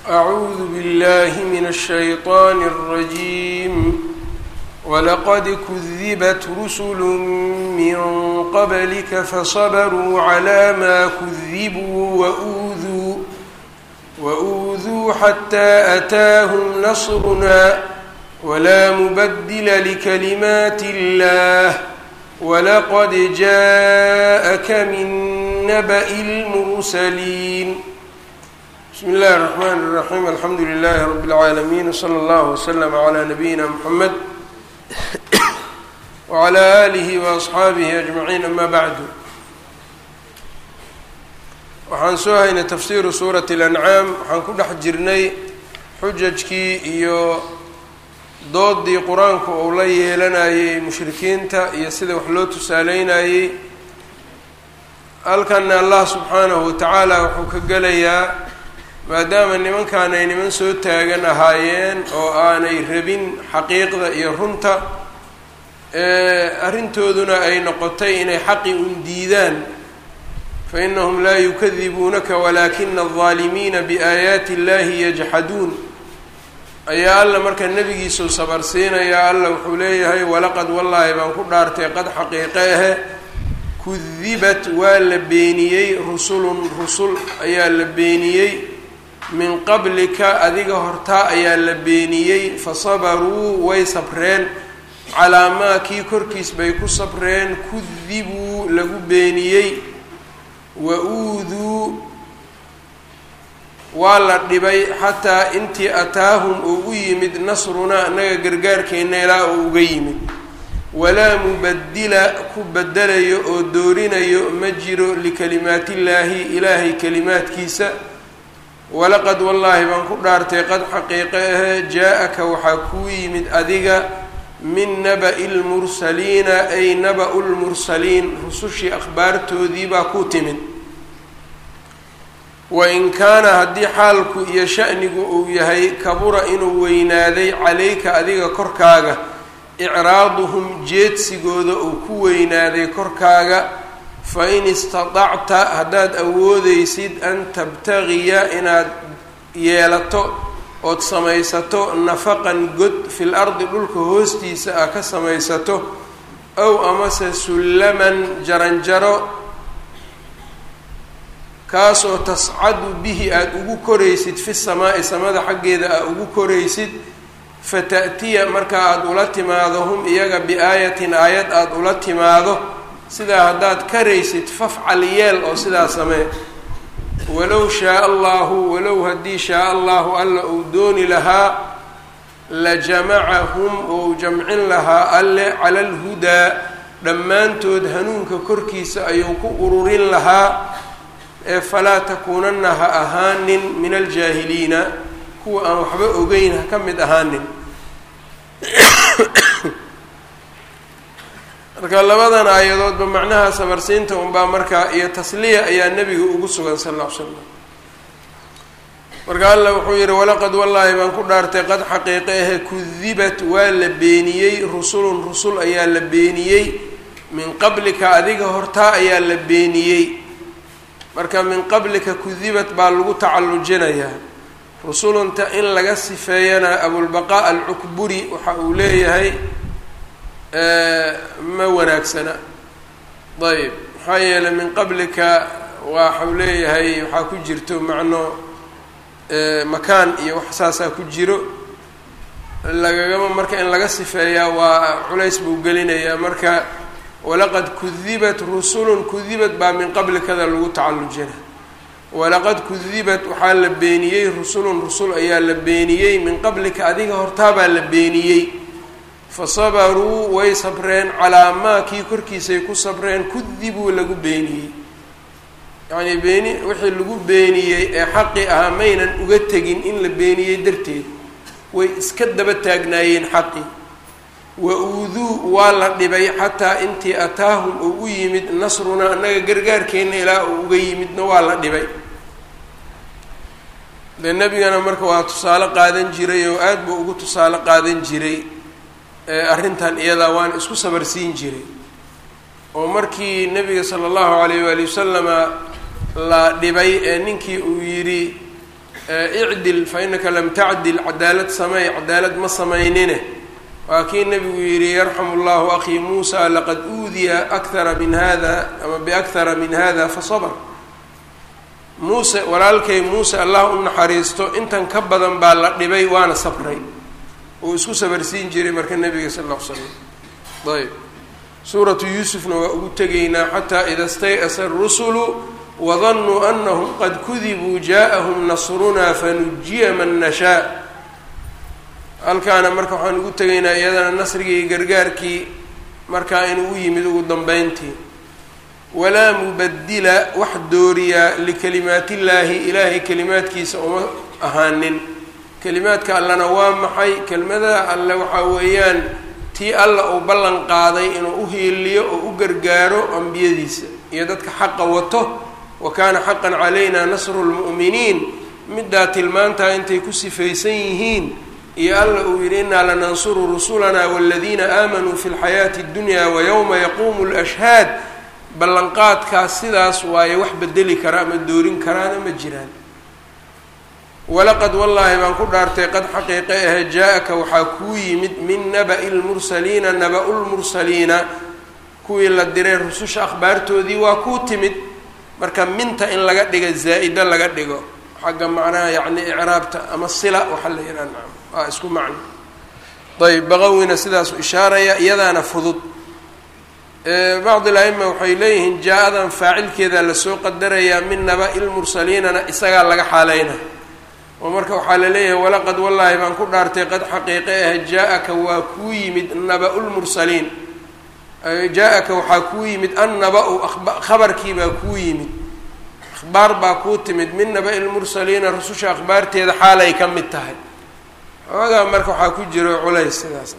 أعوذ بالله من الشيطان الرجيم ولقد كذبت رسل من قبلك فصبروا على ما كذبوا وأوذوا وأوذوا حتى أتاهم نصرنا ولا مبدل لكلمات الله ولقد جاءك من نبأ المرسلين بسم الله الرحمن الرحيم الحمد لله رب العالمين وصلى الله وسلم على نبينا محمد وعلى آله وأصxaabihi أجمعين أma bعdu waxaan soo haynay tafsiru suuraة الأncaam waxaan ku dhex jirnay xujajkii iyo doodii qur-aanku uu la yeelanayey mushrikiinta iyo sida wax loo tusaaleynayey halkana allah subxaanahu watacaala wuxuu ka gelayaa maadaama nimankan ay niman soo taagan ahaayeen oo aanay rabin xaqiiqda iyo runta arrintooduna ay noqotay inay xaqi un diidaan fainahum laa yukadibuunaka walaakina aldaalimiina biaayaati illahi yajxaduun ayaa alla marka nebigiisuu sabarsiinayaa alla wuxuu leeyahay walaqad wallaahi baan ku dhaartay qad xaqiiqe ahe kudibat waa la beeniyey rusulun rusul ayaa la beeniyey min qablika adiga hortaa ayaa la beeniyey fasabaruu way sabreen calaa maa kii korkiis bay ku sabreen kudibuu lagu beeniyey wa uuduu waa la dhibay xataa intii ataahum uu u yimid nasrunaa annaga gargaarkeenna ilaa uu uga yimid walaa mubadila ku bedelayo oo doorinayo ma jiro likalimaatillaahi ilaahay kalimaadkiisa walaqad wallaahi baan ku dhaartay qad xaqiiqe ahe jaa-aka waxaa kuu yimid adiga min naba'i lmursaliina ay naba-u lmursaliin rusushii akhbaartoodii baa ku timid wain kaana haddii xaalku iyo sha'nigu uu yahay kabura inuu weynaaday calayka adiga korkaaga icraaduhum jeedsigooda uu ku weynaaday korkaaga fain istatacta haddaad awoodeysid an tabtagiya inaad yeelato ood samaysato nafaqan god fil ardi dhulka hoostiisa ah ka samaysato ow amase sullaman jaranjaro kaasoo tascadu bihi aada ugu koraysid fi samaa'i samada xaggeeda aad ugu koraysid fata'tiya marka aada ula timaado hum iyaga bi-aayatin aayad aada ula timaado sidaa haddaad karaysid fafcal yeel oo sidaa samee walow shaaa allahu walow haddii shaaa allahu alla uu dooni lahaa la jamacahum ou jamcin lahaa alle cala alhudaa dhammaantood hanuunka korkiisa ayuu ku ururin lahaa ee falaa takuunanna ha ahaanin min aljaahiliina kuwa aan waxba ogeyn ha ka mid ahaanin marka labadan aayadoodba macnaha sabarsiinta unbaa markaa iyo tasliya ayaa nebiga ugu sugan sal alla l slam marka alla wuxuu yihi walaqad wallaahi baan ku dhaartay qad xaqiiqe ahe kudibat waa la beeniyey rusulun rusul ayaa la beeniyey min qablika adiga hortaa ayaa la beeniyey marka min qablika kudibat baa lagu tacallujinayaa rusulunta in laga sifeeyana abulbaqaa alcukburi waxa uu leeyahay ma wanaagsana ayb maxaa yeelay min qablika waxau leeyahay waxaa ku jirto macno makaan iyo wax saasaa ku jiro lagagama marka in laga sifeeyaa waa culays buu gelinayaa marka walaqad kudibat rusulun kudibat baa min qablikada lagu tacallujina walaqad kudibat waxaa la beeniyey rusulun rusul ayaa la beeniyey min qablika adiga hortaabaa la beeniyey fasabaruu way sabreen calaa maa kii korkiisay ku sabreen kudibuu lagu beeniyey yacnii beeni wixii lagu beeniyey ee xaqi ahaa maynan uga tegin in la beeniyey darteed way iska daba taagnaayeen xaqi wa uuduu waa la dhibay xataa intii ataahum uu u yimid nasrunaa annaga gargaarkeenna ilaa uu uga yimidna waa la dhibay dee nebigana marka waa tusaale qaadan jiray oo aada buu ugu tusaale qaadan jiray arrintan iyadaa waan isku sabarsiin jiray oo markii nebiga sala allahu alayh waali wasalama la dhibay ee ninkii uu yidhi icdil fa inaka lam tacdil cadaalad samey cadaalad ma samaynine waa kii nabigu yidhi yarxamu llahu akii muusa laqad uudiya akthara min hada ama biakhara min hada fasabr muuse walaalkay muuse allah u naxariisto intan ka badan baa la dhibay waana sabray uu isku sabarsiin jiray marka nabiga sal ll l slam ayb suuratu yuusufna waa ugu tegaynaa xataa ida stay'asa arusulu wadanuu anahum qad kudibuu jaaءahum nasrunaa fanujiya man nashaa halkaana marka waxaan ugu tegaynaa iyadana nasrigii gargaarkii markaa inuu u yimid ugu dambeyntii walaa mubadila wax dooriyaa likalimaat illaahi ilaahay kelimaadkiisa uma ahaanin kelimaadka allana waa maxay kelmada alle waxaa weeyaan tii alla uu ballan qaaday inuu u hiiliyo oo u gargaaro ambiyadiisa iyo dadka xaqa wato wa kaana xaqan calayna nasru lmu'miniin middaa tilmaantaa intay ku sifaysan yihiin iyo alla uu yidhi innaa lanansuru rusulana waladiina aamanuu fi lxayaati اddunya wayowma yaquumu lashhaad ballanqaadkaas sidaas waaye wax bedeli kara ama doorin karaana ma jiraan walaqad wallaahi baan ku dhaartay qad xaqiiqe ahe jaa-aka waxaa kuu yimid min naba'i lmursaliina naba-u lmursaliina kuwii la diray rususha akhbaartoodii waa kuu timid marka minta in laga dhiga zaa-ida laga dhigo xagga macnaha yacni icraabta ama sila waxaa la yidhaha nacam waa isku macno ayb baqawina sidaasu ishaaraya iyadaana fudud bacd il-aima waxay leeyihiin jaa-adan faacilkeeda lasoo qadarayaa min naba-i lmursaliinana isagaa laga xaaleyna oo marka waxaa la leeyahay walaqad wallaahi baan ku dhaartay qad xaqiiqe ah jaa-aka waa kuu yimid naba-u lmursaliin jaa-aka waxaa kuu yimid annaba-u khabarkii baa kuu yimid akhbaar baa kuu timid min naba-i lmursaliina rususha akhbaarteeda xaalay ka mid tahay xoogaa marka waxaa ku jiro culays sidaas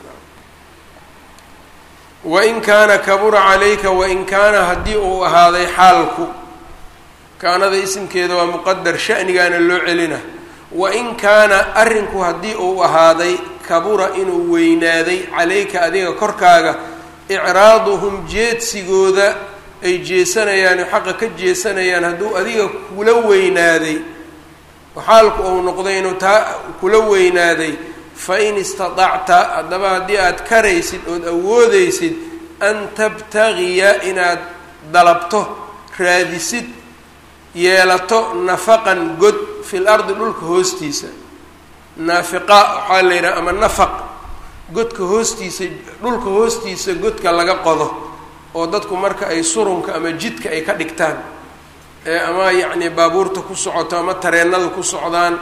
wain kaana kabura calayka wain kaana haddii uu ahaaday xaalku kaanada isimkeeda waa muqadar shanigaana loo celina wain kaana arrinku haddii uu ahaaday kabura inuu weynaaday calayka adiga korkaaga icraaduhum jeedsigooda ay jeesanayaan xaqa ka jeesanayaan hadduu adiga kula weynaaday xaalku uu noqday inuu taa kula weynaaday fain istatacta haddaba haddii aad karaysid ood awoodeysid an tabtagiya inaad dalabto raadisid yeelato nafaqan god fil ardi dhulka hoostiisa naafiqa waxaa la yidhaha ama nafaq godka hoostiisa dhulka hoostiisa godka laga qodo oo dadku marka ay surunka ama jidka ay ka dhigtaan ee ama yacni baabuurta ku socoto ama tareennada ku socdaan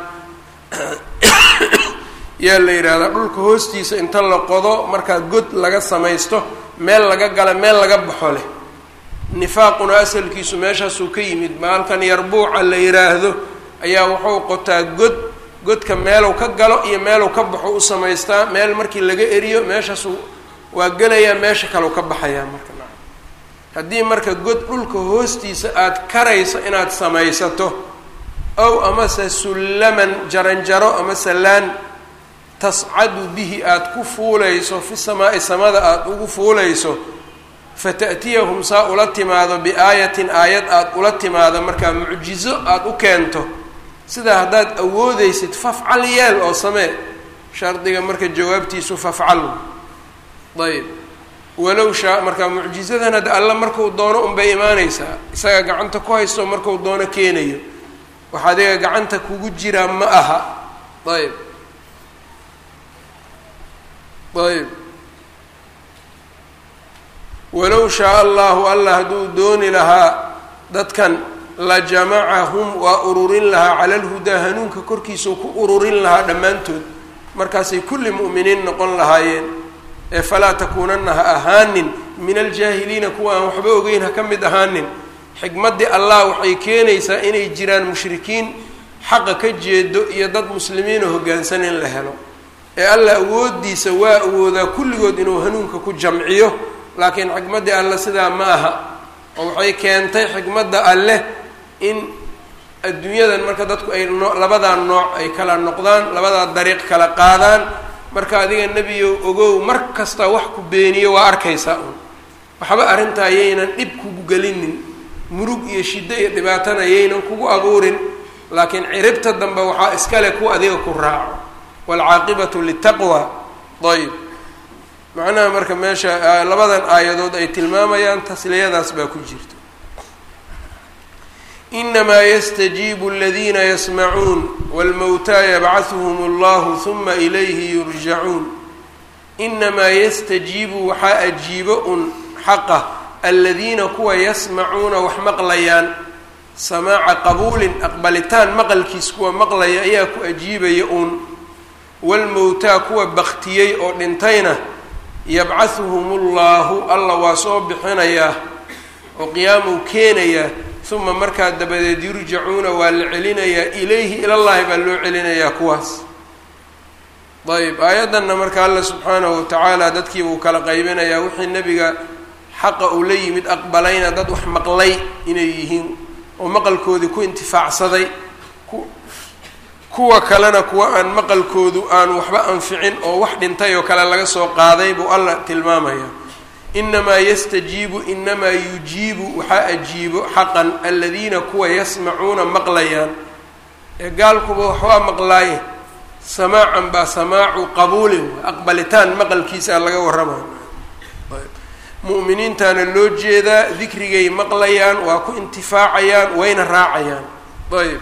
yaa la yidhaahdaa dhulka hoostiisa inta la qodo markaa god laga samaysto meel laga gala meel laga baxo leh nifaaquna asalkiisu meeshaasuu ka yimid maalkan yarbuuca la yidhaahdo ayaa wuxuu qotaa god godka meelow ka galo iyo meelow ka baxo u samaystaa meel markii laga eriyo meeshaasu waa gelayaa meesha kaleu ka baxayaa marka haddii marka god dhulka hoostiisa aada karayso inaad samaysato ow amase sullaman jaranjaro ama sallaan tascadu bihi aada ku fuulayso fi samaa'i samada aada ugu fuulayso fata'tiyahum saa ula timaado biaayatin aayad aada ula timaado markaa mucjizo aada u keento sidaa haddaad awoodeysid fafcal yeel oo samee shardiga marka jawaabtiisu fafcal ayb walow shaa markaa mucjizadan hadda alla marku doono unbay imaaneysaa isaga gacanta ku haysto marku doono keenayo wax adiga gacanta kugu jiraa ma aha ayb ayb walow shaa allahu allah hadduu dooni lahaa dadkan la jamacahum waa ururin lahaa cala alhudaa hanuunka korkiisau ku ururin lahaa dhammaantood markaasay kulli mu'miniin noqon lahaayeen ee falaa takuunanna ha ahaanin min aljaahiliina kuwa aan waxba ogeyn ha ka mid ahaanin xikmaddii allah waxay keenaysaa inay jiraan mushrikiin xaqa ka jeedo iyo dad muslimiina hoggaansan in la helo ee allah awooddiisa waa awoodaa kulligood inuu hanuunka ku jamciyo laakiin xikmaddii alle sidaa ma aha oo waxay keentay xikmadda alleh in adduunyadan marka dadku ay no labadaa nooc ay kala noqdaan labadaa dariiq kala qaadaan marka adiga nebiyo ogow mar kasta wax ku beeniyo waa arkaysaa un waxba arrintaa yaynan dhib kugu gelinin murug iyo shiddo iyo dhibaatana yaynan kugu abuurin laakiin ciribta dambe waxaa iskale kuwa adiga ku raaco waalcaaqibatu litaqwa ayb macnaha marka meesha labadan aayadood ay tilmaamayaan tasliyadaas baa ku jirta inamaa yastajiibu aladiina yasmacuun wاlmowtaa yabcahuhum اllahu huma ilayhi yurjacuun inamaa yastajiibu waxaa ajiibo un xaqa aladiina kuwa yasmacuuna wax maqlayaan samaaca qabuulin aqbalitaan maqalkiis kuwa maqlaya ayaa ku ajiibaya uun waalmowtaa kuwa baktiyey oo dhintayna yabcahuhum ullahu alla waa soo bixinayaa oo qiyaamuu keenayaa uma markaa dabadeed yurjacuuna waa la celinayaa ilayhi ilallahi baa loo celinayaa kuwaas ayb aayaddanna marka alla subxaanahu watacaala dadkii buu kala qaybinayaa wixii nebiga xaqa uu la yimid aqbalayna dad wax maqlay inay yihiin oo maqalkoodii ku intifaacsaday kuwa kalena kuwa aan maqalkoodu aan waxba anficin oo wax dhintay oo kale laga soo qaaday buu alla tilmaamaya inamaa yastajiibu inamaa yujiibu waxaa ajiibo xaqan aladiina kuwa yasmacuuna maqlayaan ee gaalkuba waxbaa maqlaaye samaacan baa samaacu qabuulin aqbalitaan maqalkiisaa laga warramaya mu'miniintaana loo jeedaa dikrigay maqlayaan waa ku intifaacayaan wayna raacayaan ayb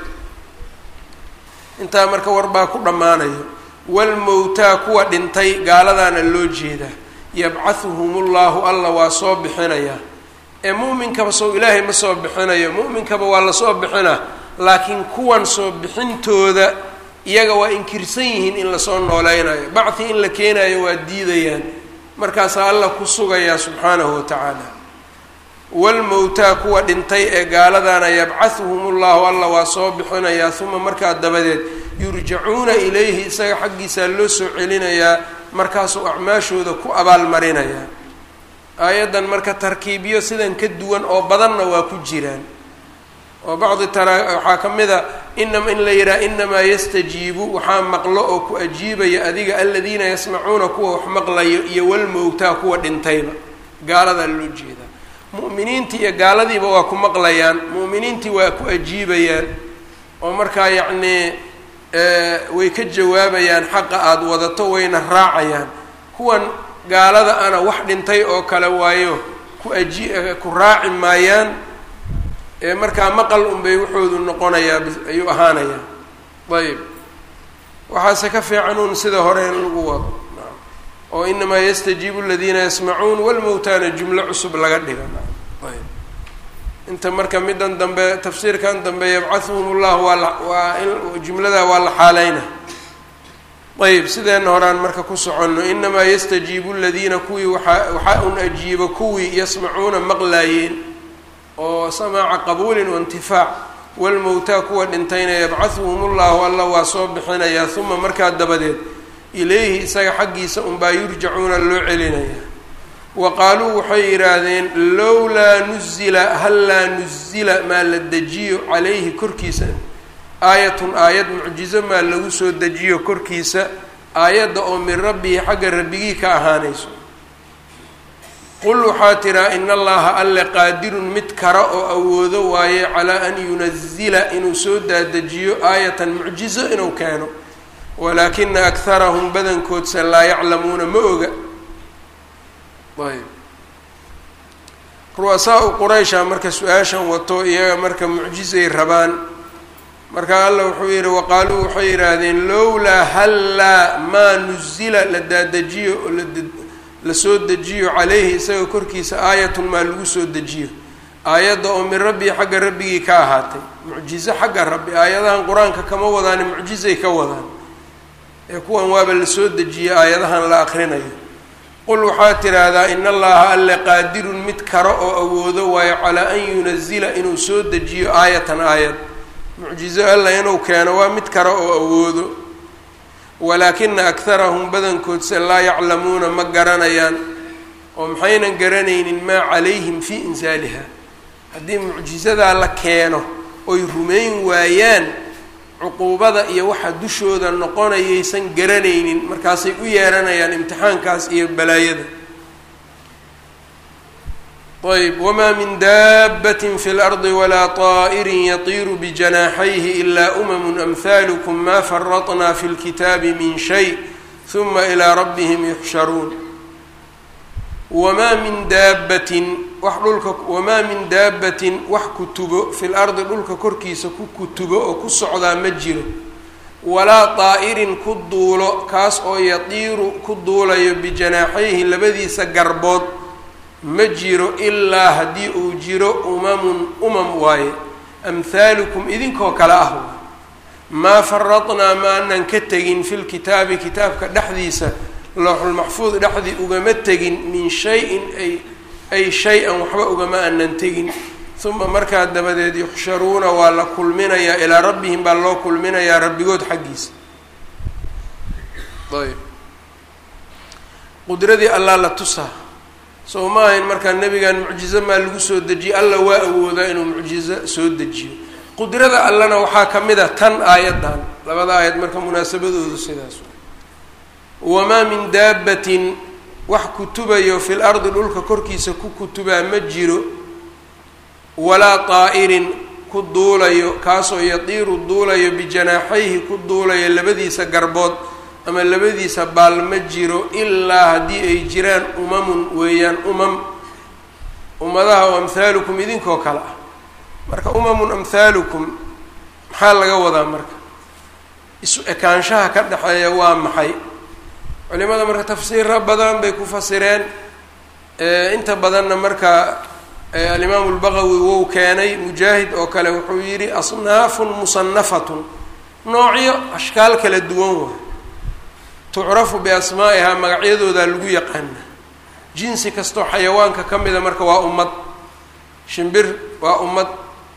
intaa marka warbaa ku dhammaanayo walmowtaa kuwa dhintay gaaladaana loo jeedaa yabcahuhum ullahu alla waa soo bixinayaa ee mu'minkaba sow ilaahay ma soo bixinayo mu'minkaba waa lasoo bixinaa laakiin kuwan soo bixintooda iyaga waa inkirsan yihiin in lasoo nooleynayo bacdi in la keenayo waa diidayaan markaasaa alla ku sugayaa subxaanahu watacaala walmowtaa kuwa dhintay ee gaaladaana yabcahuhum ullahu alla waa soo bixinayaa uma markaa dabadeed yurjacuuna ilayhi isaga xaggiisaa loo soo celinayaa markaasuu acmaashooda ku abaalmarinayaa aayaddan marka tarkiibyo sidan ka duwan oo badanna waa ku jiraan oo bacdi tara waxaa ka mid a inama in la yidhaha inamaa yastajiibu waxaa maqlo oo ku ajiibaya adiga aladiina yasmacuuna kuwa wax maqlayo iyo walmowtaa kuwa dhintayba gaaladaa loo jeedaa mu'miniintii iyo gaaladiiba waa ku maqlayaan mu'miniintii waa ku ajiibayaan oo markaa yacnii way ka jawaabayaan xaqa aada wadato wayna raacayaan kuwan gaalada ana wax dhintay oo kale waayo ku aji ku raaci maayaan ee markaa maqal unbay wuxoodu noqonayaa ayuu ahaanayaa ayb waxaase ka fiican uun sida hore in lagu wado oo inamaa yastajiibu aladiina yasmacuun walmowtaana jumlo cusub laga dhiga ayb inta marka middan dambe tafsiirkan dambe yabcahuhum ullahu waa la waa in jumladaa waa la xaaleyna ayb sideenna horaan marka ku soconno inamaa yastajiibu aladiina kuwii waaa waxaa un ajiibo kuwii yasmacuuna maqlaayeen oo samaaca qabuulin waintifaac walmowtaa kuwa dhintayna yabcahuhum ullahu alla waa soo bixinayaa uma markaa dabadeed ilayhi isaga xaggiisa unbaa yurjacuuna loo celinayaa wa qaaluu waxay yidhaahdeen lowlaa nuzila hallaa nuzila maa la dejiyo calayhi korkiisa aayatun aayad mucjizo maa lagu soo dejiyo korkiisa aayadda oo min rabbihi xagga rabbigii ka ahaanayso qul waxaa tiraa in allaha alle qaadirun mid kara oo awoodo waaye calaa an yunazila inuu soo daadejiyo aayatan mucjizo inuu keeno walaakina akharahum badankoodse laa yaclamuuna ma oga ayb ru'asaa-u quraysha marka su-aashan wato iyaga marka mucjizay rabaan marka alla wuxuu yidhi waqaaluu waxay yidhaahdeen lowlaa hallaa maa nuzila la daadejiyo oo la soo dejiyo calayhi isaga korkiisa aayatun maa lagu soo dejiyo aayadda oo min rabbii xagga rabbigii ka ahaatay mucjizo xagga rabbi aayadahan qur-aanka kama wadaani mucjizay ka wadaan ee kuwan waaba la soo dejiyey aayadahan la akrinayo qul waxaa tidhaahdaa in allaha alle qaadirun mid karo oo awoodo waayo calaa an yunazila inuu soo dejiyo aayatan aayad mucjizo alla inuu keeno waa mid karo oo awoodo walaakina akharahum badankoodse laa yaclamuuna ma garanayaan oo maxaynan garanaynin maa calayhim fii insaaliha haddii mucjizadaa la keeno oy rumayn waayaan cuquubada iyo waxa dushooda noqonayaysan garanaynin markaasay u yeeranayaan imtixaankaas iyo balaayada ayb wma min daabati fi اlardi walaa طaa'iri yatiiru bijanaaxayhi ilaa umamu amhalukum ma faratna fi اlkitaabi min shay huma ilaa rabbihim yuxsharuun wamaa min daabatin wax dhulka wamaa min daabatin wax kutubo fi lardi dhulka korkiisa ku kutubo oo ku socdaa ma jiro walaa daa'irin ku duulo kaas oo yatiiru ku duulayo bijanaaxayhi labadiisa garbood ma jiro ilaa haddii uu jiro umamun umam waaye amhaalukum idinkoo kale ah waay maa faradnaa maanan ka tegin fi lkitaabi kitaabka dhexdiisa looxulmaxfuud dhexdii ugama tegin min shay-in ay ay shay-an waxba ugama aanan tegin uma markaa dabadeed yuxsharuuna waa la kulminayaa ilaa rabbihim baa loo kulminayaa rabbigood xaggiisa ayb qudradii allaa la tusaa soo ma ahayn markaa nebigan mucjizo maa lagu soo dejiyey alla waa awoodaa inuu mucjizo soo dejiyo qudrada allana waxaa ka mid a tan aayaddan labada aayad marka munaasabadoodu sidaas wamaa min daabatin wax kutubayo fil ardi dhulka korkiisa ku kutubaa ma jiro walaa daa'irin ku duulayo kaasoo yatiiru duulayo bijanaaxayhi ku duulayo labadiisa garbood ama labadiisa baal ma jiro ilaa haddii ay jiraan umamun weeyaan umam ummadaha oo amhaalukum idinkoo kale ah marka umamun amhaalukum maxaa laga wadaa marka isu ekaanshaha ka dhexeeya waa maxay culimada marka tafsiira badan bay ku fasireen inta badanna marka alimaamu lbaqawi wou keenay mujaahid oo kale wuxuu yidhi asnaafun musanafatun noocyo ashkaal kala duwan waay tucrafu biasmaa'ihaa magacyadoodaa lagu yaqaana jinsi kastoo xayawaanka ka mida marka waa ummad shimbir waa ummad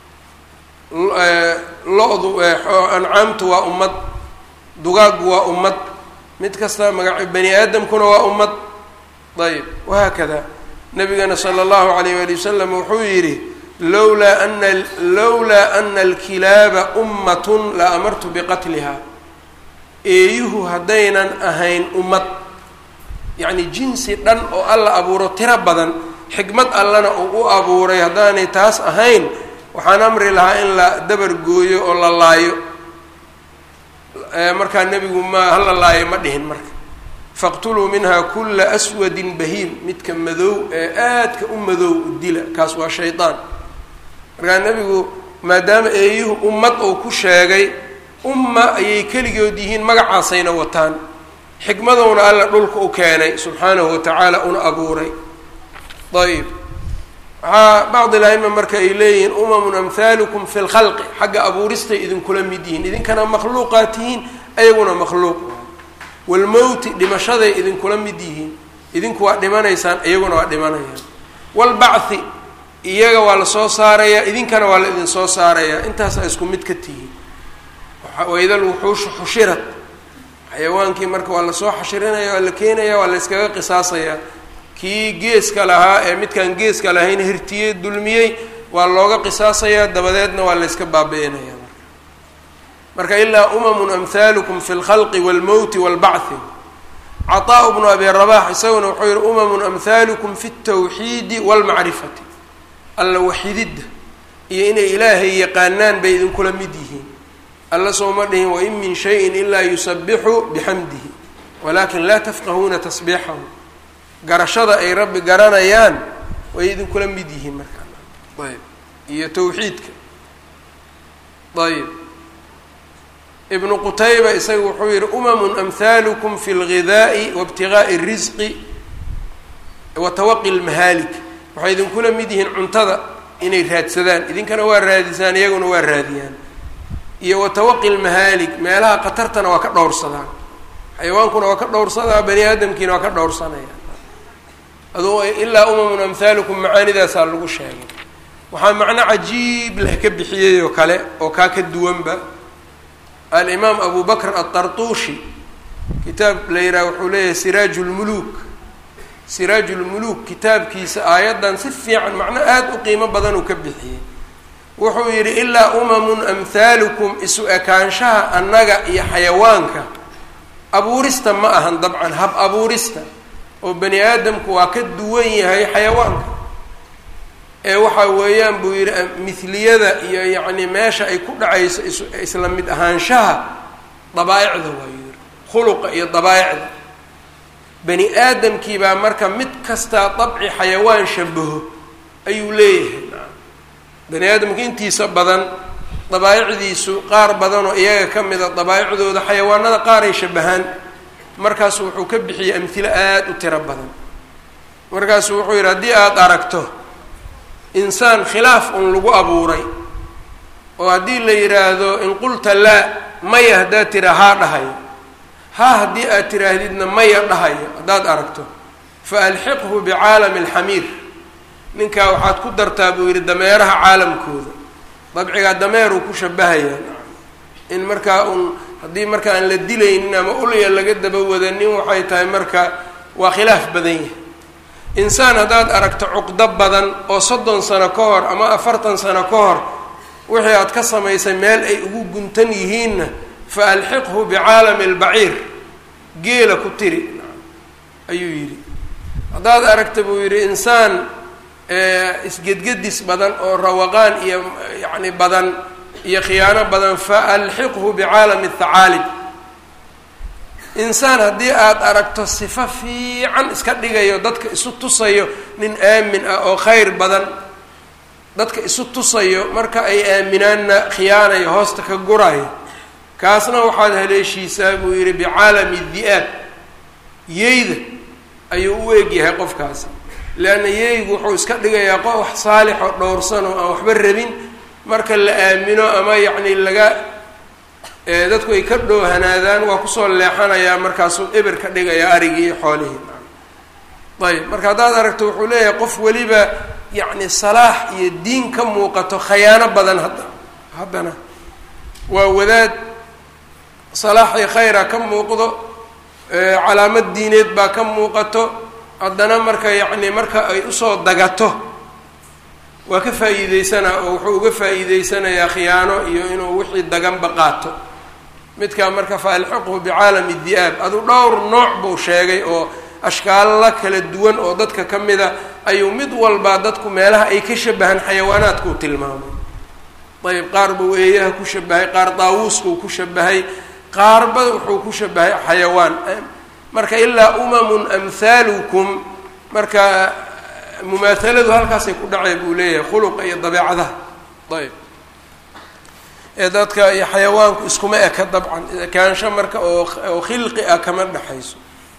lo-du ancaamtu waa ummad dugaaggu waa ummad mid kasta magac bani aadamkuna waa ummad ayb wahaakada nabigana sala allahu alayh wali wasalam wuxuu yidhi lowlaa ana lowlaa ana alkilaaba ummatun la amartu biqatliha eeyuhu haddaynan ahayn ummad yacni jinsi dhan oo alla abuuro tiro badan xikmad allana uu u abuuray haddaanay taas ahayn waxaan amri lahaa in la dabar gooyo oo la laayo markaa nebigu ma hala laayo ma dhihin marka faqtuluu minha kula aswadin bahiim midka madow ee aadka u madow dila kaas waa shaydaan markaa nebigu maadaama eeyuhu ummad uu ku sheegay umma ayay keligood yihiin magacaasayna wataan xikmadowna alla dhulka u keenay subxaanahu watacaala una abuuray ayb waxaa bacd ilaima marka ay leeyihiin umamun amhaalukum fi lkhalqi xagga abuuristay idinkula mid yihiin idinkana makhluuqaa tihiin ayaguna makhluuq walmowti dhimashaday idinkula mid yihiin idinku waa dhimanaysaan iyaguna waa dhimanayaan walbacthi iyaga waa la soo saarayaa idinkana waa la idin soo saarayaa intaasaa isku mid ka tihiin waidal wuxuushu xushirat xayawaankii marka waa lasoo xashirinaya waa la keenaya waa la yskaga qisaasayaa kii geeska lahaa ee midkaan geeska lahayn hirtiyey dulmiyey waa looga qisaasayaa dabadeedna waa la yska baabi-inaya marka marka ilaa umamun amhaalukum fi lkhalqi walmowti walbacthi cataa bnu abi rabax isaguna wuxuu yihi umamun amhaalukum fi ltawxiidi walmacrifati alla waxididda iyo inay ilaahay yaqaanaan bay idinkula mid yihiin alla sooma dhihin wain min shayin ilaa yusabixu bixamdihi walakin laa tafqahuuna tasbiixahu garashada ay rabbi garanayaan way idinkula mid yihiin markaa ayb iyo tawxiidka ayb ibnu qutayba isaga wuxuu yihi umamun amhaalukum fi lgidaa'i waibtigaai اrisqi wa tawaqi lmahaalik waxay idinkula mid yihiin cuntada inay raadsadaan idinkana waa raadisaan iyaguna waa raadiyaan iyo wa tawaqi lmahaalik meelaha khatartana waa ka dhowrsadaan xayawaankuna waa ka dhowrsadaa bani aadamkiina waa ka dhowrsanaya aduu ilaa umamun amhaalukum macaanidaasaa lagu sheegay waxaa macno cajiib leh ka bixiyey oo kale oo kaa ka duwanba alimaam abu bakr aلطartuushi kitaab la yidhaha wuxuu leeyahay siraaju lmuluuk siraaju lmuluuk kitaabkiisa aayaddan si fiican macno aada u qiimo badan uu ka bixiyey wuxuu yidhi ilaa umamun amhaalukum isu ekaanshaha annaga iyo xayawaanka abuurista ma ahan dabcan hab abuurista oo bani aadamku waa ka duwan yahay xayawaanka ee waxa weeyaan buu yidhi mithliyada iyo yacni meesha ay ku dhacayso is isla mid ahaanshaha dabaaicda waa yidhi khuluqa iyo dabaaicda bani aadamkii baa marka mid kastaa dabci xayawaan shabaho ayuu leeyahay bani aadamka intiisa badan dabaa'icdiisu qaar badanoo iyaga ka mida dabaa'icdooda xayawaanada qaar ay shabahaan markaasu wuxuu ka bixiyey amhilo aada u tiro badan markaasu wuxuu yidhi haddii aada aragto insaan khilaaf un lagu abuuray oo haddii la yidhaahdo in qulta laa maya haddaad tira haa dhahayo haa haddii aad tiraahdidna maya dhahayo haddaad aragto fa alxiqhu bicaalami alxamiir ninkaa waxaad ku dartaa buu yidhi dameeraha caalamkooda dabcigaa dameeruu ku shabahayaa in markaa un haddii marka aan la dilaynin ama ulya laga daba wadanin waxay tahay marka waa khilaaf badan yahay insaan haddaad aragto cuqdo badan oo soddon sano ka hor ama afartan sano ka hor wixii aad ka samaysay meel ay ugu guntan yihiinna fa alxiqhu bicaalami albaciir geela ku tiri ayuu yidhi haddaad aragta buu yidhi insaan isgedgedis badan oo rawaqaan iyo yacni badan iyo khiyaano badan fa alxiqhu bicaalami athacaalib insaan haddii aada aragto sifo fiican iska dhigayo dadka isu tusayo nin aamin ah oo khayr badan dadka isu tusayo marka ay aaminaanna khiyaanayo hoosta ka gurayo kaasna waxaad haleeshiisaa buu yidhi bicaalami di'aab yeyda ayuu u egyahay qofkaasi leanna yeygu wuxuu iska dhigayaa qof wax saalix oo dhowrsan oo aan waxba rabin marka la aamino ama yacni laga dadku ay ka dhoohanaadaan waa kusoo leexanayaa markaasuu eber ka dhigayaa arigii iyo xoolihii ayb marka haddaad aragto wuxuu leeyahay qof weliba yacni salaax iyo diin ka muuqato khayaano badan hadda haddana waa wadaad salaax iyo khayra ka muuqdo calaamad diineed baa ka muuqato haddana marka yacni marka ay usoo dagato waa ka faa'iideysanaa oo wuxuu uga faa'iideysanayaa khiyaano iyo inuu wixii daganba qaato midkaa marka fa alxiqhu bicaalami di'aab adu dhowr nooc buu sheegay oo ashkaalla kala duwan oo dadka ka mida ayuu mid walbaa dadku meelaha ay ka shabahaan xayawaanaadkuu tilmaamay ayb qaar buu eeyaha ku shabahay qaar daawuuskuu ku shabahay qaarba wuxuu ku shabahay xayawaan marka ilaa umamun amhaalukum marka mumaahaladu halkaasay ku dhacay buu leeyahay khuluqa iyo dabeecadaha ayb ee dadka iyo xayawaanku iskuma eka dabcan ekaansho marka oo oo khilqi ah kama dhexayso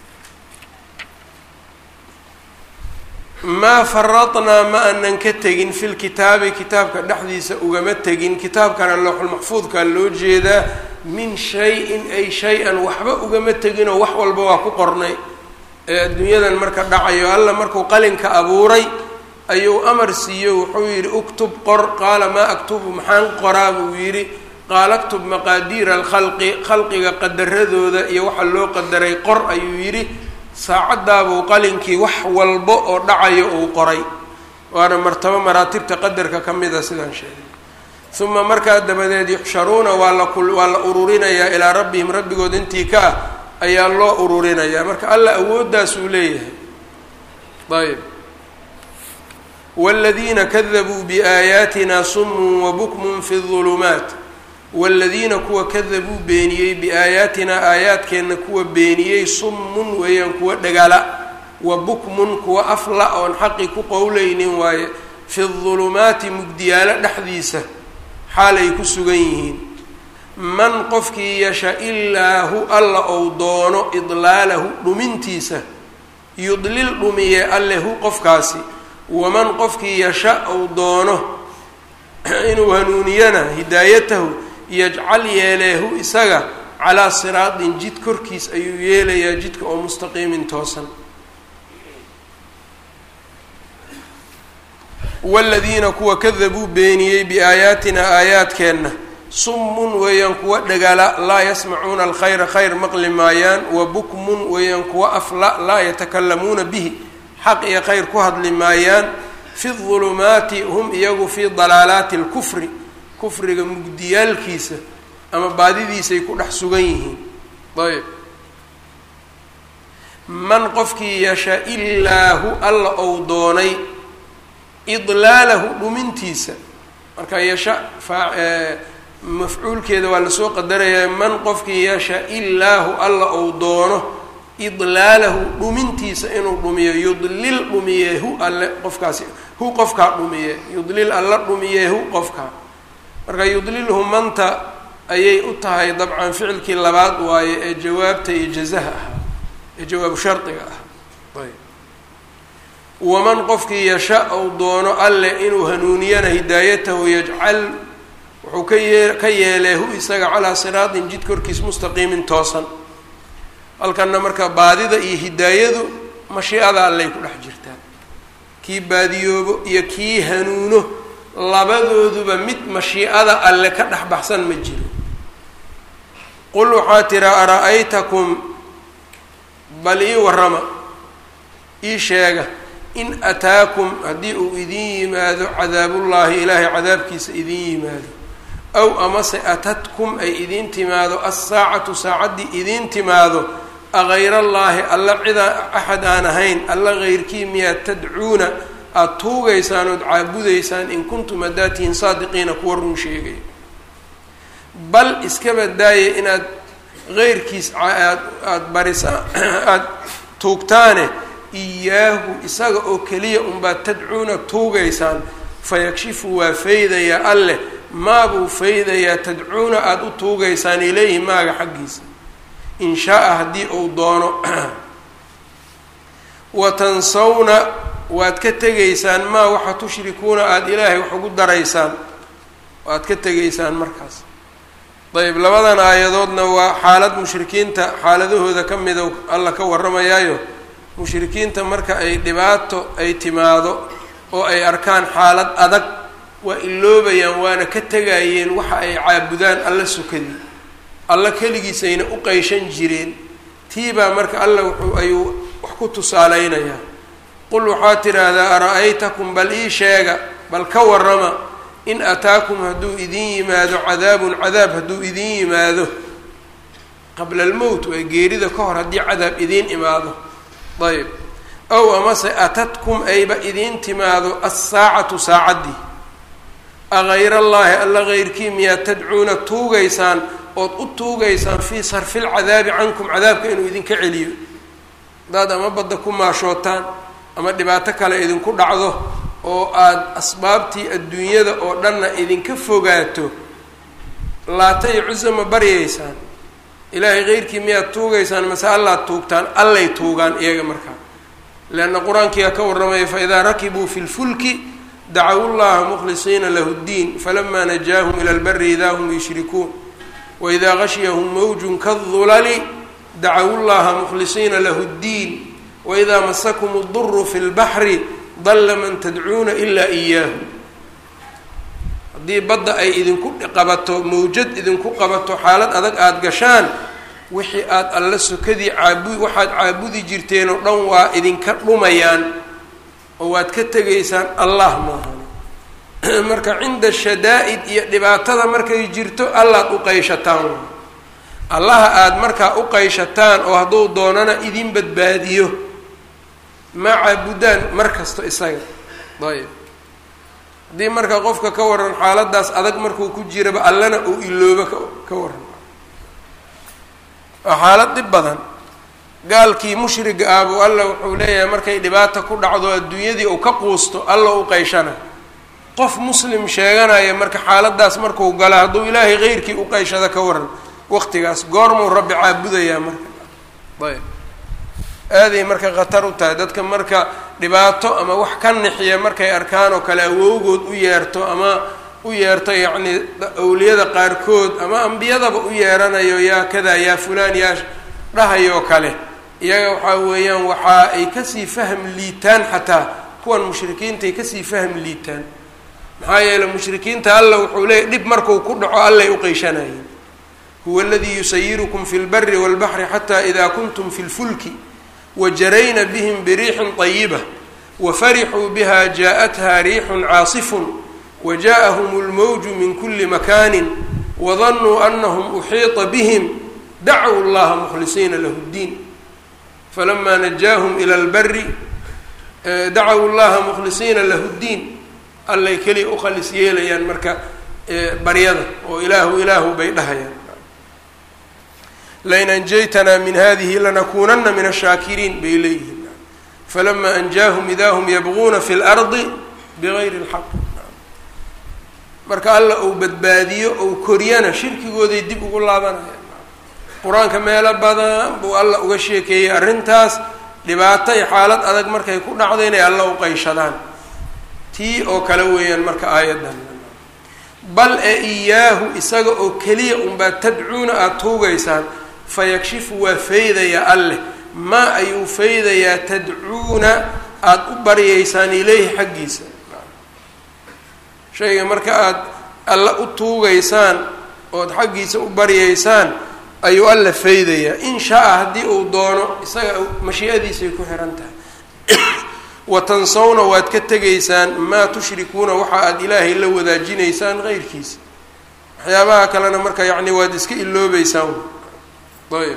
maa faradnaa ma anan ka tegin fi lkitaabi kitaabka dhexdiisa ugama tegin kitaabkana looxulmaxfuudkaa loo jeedaa min shay-in ay shay-an waxba ugama teginoo wax walba waa ku qornay ee adduunyadan marka dhacayo alla markuu qalinka abuuray ayuu amar siiyo wuxuu yidhi uktub qor qaala maa aktubu maxaan qoraa buu yidhi qaala aktub maqaadiira alkhalqi khalqiga qadaradooda iyo waxa loo qadaray qor ayuu yidhi saacaddaabuu qalinkii wax walba oo dhacayo uu qoray waana martabo maraatibta qadarka ka mida sidaan sheegay uma markaa dabadeed yuxsharuuna waa la waa la ururinayaa ilaa rabbihim rabbigood intii ka ah ayaa loo ururinayaa marka alla awooddaas uu leeyahay ayb wاladiina kadabuu biaayaatina sumun wabukmun fi الظulumaat wاladiina kuwa kadabuu beeniyey biaayaatinaa aayaadkeenna kuwa beeniyey summun weeyaan kuwa dhagala wa bukmun kuwa afla oon xaqi ku qowleynin waaye fi الظulumaati mugdiyaalo dhexdiisa xaalay ku sugan yihiin man qofkii yasha ilaahu alla ou doono idlaalahu dhumintiisa yudlil dhumiye allehu qofkaasi waman qofkii yasha ou doono inuu hanuuniyana hidaayatahu yajcal yeeleehu isaga calaa siraatin jid korkiis ayuu yeelayaa jidka oo mustaqiimin toosan waladiina kuwa kadabuu beeniyey biaayaatina aayaadkeenna summun weeyaan kuwa dhagala laa yasmacuuna alkhayra khayr maqli maayaan wa bukmun weeyaan kuwa afla laa yatakalamuuna bihi xaq iyo khayr ku hadli maayaan fi dulumaati hum iyagu fii dalaalaati lkufri kufriga mugdiyaalkiisa ama baadidiisay ku dhex sugan yihiin ayb man qofkii yasha ilaahu alla ou doonay idlaalahu dhumintiisa marka yasha mafcuulkeeda waa lasoo qadarayaa man qofkii yasha illaahu alla ou doono idlaalahu dhumintiisa inuu dhumiyo yudlil dhumiye hu alle qofkaasi hu qofkaa dhumiye yudlil alla dhumiye hu qofkaa marka yudlilhu manta ayay u tahay dabcan ficilkii labaad waaye ee jawaabta iyo jazaha ahaa ee jawaabu shardiga ah ayb waman qofkii yasha ou doono alle inuu hanuuniyana hidaayatahu yajcal wuxuu ka yee ka yeelee hu isaga calaa siraatin jid korkiis mustaqiimin toosan halkanna marka baadida iyo hidaayadu mashiicada allay ku dhex jirtaan kii baadiyoobo iyo kii hanuuno labadooduba mid mashiicada alle ka dhex baxsan ma jiro qul waxaa tiraa ara-aytakum bal ii warrama ii sheega in ataakum haddii uu idin yimaado cadaabullaahi ilaahay cadaabkiisa idin yimaado aw amase atatkum ay idiin timaado assaacatu saacaddii idiin timaado agayr allaahi alla cidaa axad aan ahayn alla heyrkii miyaad tadcuuna aada tuugaysaan ood caabudaysaan in kuntum haddaad tihiin saadiqiina kuwa run sheegay bal iska badaaya inaad heyrkiis aad aada barisa aada tuugtaane iyaahu isaga oo keliya unbaad tadcuuna tuugaysaan fayakshifu waa faydayaa alleh maabuu faydayaa tadcuuna aada u tuugaysaan ilayhi maaga xaggiisa in shaa-a haddii uu doono wa tansawna waad ka tegaysaan maa waxa tushrikuuna aada ilaahay wax ugu daraysaan waad ka tegaysaan markaas ayb labadan aayadoodna waa xaalad mushrikiinta xaaladahooda ka mida alla ka warramayaayo mushrikiinta marka ay dhibaato ay timaado oo ay arkaan xaalad adag waa iloobayaan waana ka tegayeen waxa ay caabudaan alla sukadii alla keligiisayna u qeyshan jireen tiibaa marka alla wuxuu ayuu wax ku tusaaleynayaa qul waxaa tidhaahdaa ara-aytakum bal ii sheega bal ka warrama in ataakum hadduu idin yimaado cadaabun cadaab hadduu idin yimaado qabla almowt waa geerida ka hor haddii cadaab idiin imaado ayb ow amase atatkum ayba idiin timaado assaacatu saacaddii agayr allaahi alla heyrkii miyaad tadcuuna tuugaysaan ood u tuugaysaan fii sarfi lcadaabi cankum cadaabka inuu idinka celiyo haddaad ama badda ku maashootaan ama dhibaato kale idinku dhacdo oo aada asbaabtii adduunyada oo dhanna idinka fogaato laata iyo cusa ma baryaysaan ilaahay heyrkii miyaad tuugaysaan mase allaad tuugtaan allay tuugaan iyaga markaa leanna qur-aankiyaa ka warramaya faidaa rakibuu fi lfulki dacawu llaha mukhlisiina lahu ddiin falamaa najaahum ila lbari idaa hum yushrikuun waidaa gashiyahum mawjun kadulali dacawu llaha mukhlisiina lahu ddiin waidaa masakum اduru fi lbaxri dalla man tadcuuna ilaa iyaahu haddii badda ay idinku qabato mawjad idinku qabato xaalad adag aada gashaan wixii aada alla sokadii caabu waxaad caabudi jirteen oo dhan waa idinka dhumayaan oo waad ka tegaysaan allah maahan marka cinda shadaa-id iyo dhibaatada markay jirto allaad u qayshataan allaha aada markaa u qayshataan oo hadduu doonana idin badbaadiyo ma caabudaan mar kasto isaga ayb haddii marka qofka ka waran xaaladaas adag markuu ku jiraba allana uu iloobo ka ka waran waa xaalad dhib badan gaalkii mushriga ah buu alla wuxuu leeyahay markay dhibaata ku dhacdo adduunyadii uu ka quusto alla u qayshana qof muslim sheeganaya marka xaaladaas markuu gala hadduu ilaahay keyrkii u qayshada ka waran waqtigaas goormuu rabbi caabudayaa marka ayb aaday marka khatar u tahay dadka marka dhibaato ama wax ka nixiya markay arkaan oo kale awowgood u yeerto ama u yeerto yacnii awliyada qaarkood ama ambiyadaba u yeeranayo yaa kada yaa fulaan yaa dhahayoo kale iyaga waxaa weeyaan waxa ay kasii fahm liitaan xataa kuwan mushrikiintaay kasii fahm liitaan maxaa yeeley mushrikiinta alla wuxuu leeyahy dhib markuu ku dhaco allay u qeyshanayeen huwa aladii yusayirukum fi lbari walbaxri xataa ida kuntum fi lfulki wajarayna bihim biriixin طayiba wafarixuu biha jaaءatha riixun caasifun wajaءahum اlmowju min kuli makani wadanuu anahum uxiiطa bihim dacwu llaha mukhlisiina lahu اddiin falama najaahum ilى اlbari dacawu llaha mukhlisiina lahu اddiin allay keliya u khalis yeelayaan marka baryada oo ilaahu ilaahu bay dhahayaan lain anjaytanaa min hadihi lanakuunana min ashaakiriin bay leeyihiin falama anjaahum idaa hum yabguuna fi lardi bigayri lxaq marka alla uu badbaadiyo ou koriyana shirkigooday dib ugu laabanayaan qur-aanka meelo badan buu alla uga sheekeeyey arrintaas dhibaato iyo xaalad adag markay ku dhacdo inay alla u qayshadaan tii oo kale weeyaan marka aayaddan bal ee iyaahu isaga oo keliya unbaa tadcuuna aada tuugaysaan fayakshifu waa faydayaa alleh maa ayuu faydayaa tadcuuna aada u baryaysaan ileyhi xaggiisa shayga marka aada alla u tuugaysaan ood xaggiisa u baryaysaan ayuu alla faydayaa in shaa-a haddii uu doono isaga mashii'adiisay ku xihan tahay wa tansawna waad ka tegaysaan maa tushrikuuna waxa aada ilaahay la wadaajinaysaan qeyrkiisa waxyaabaha kalena marka yacni waad iska iloobeysaan ayb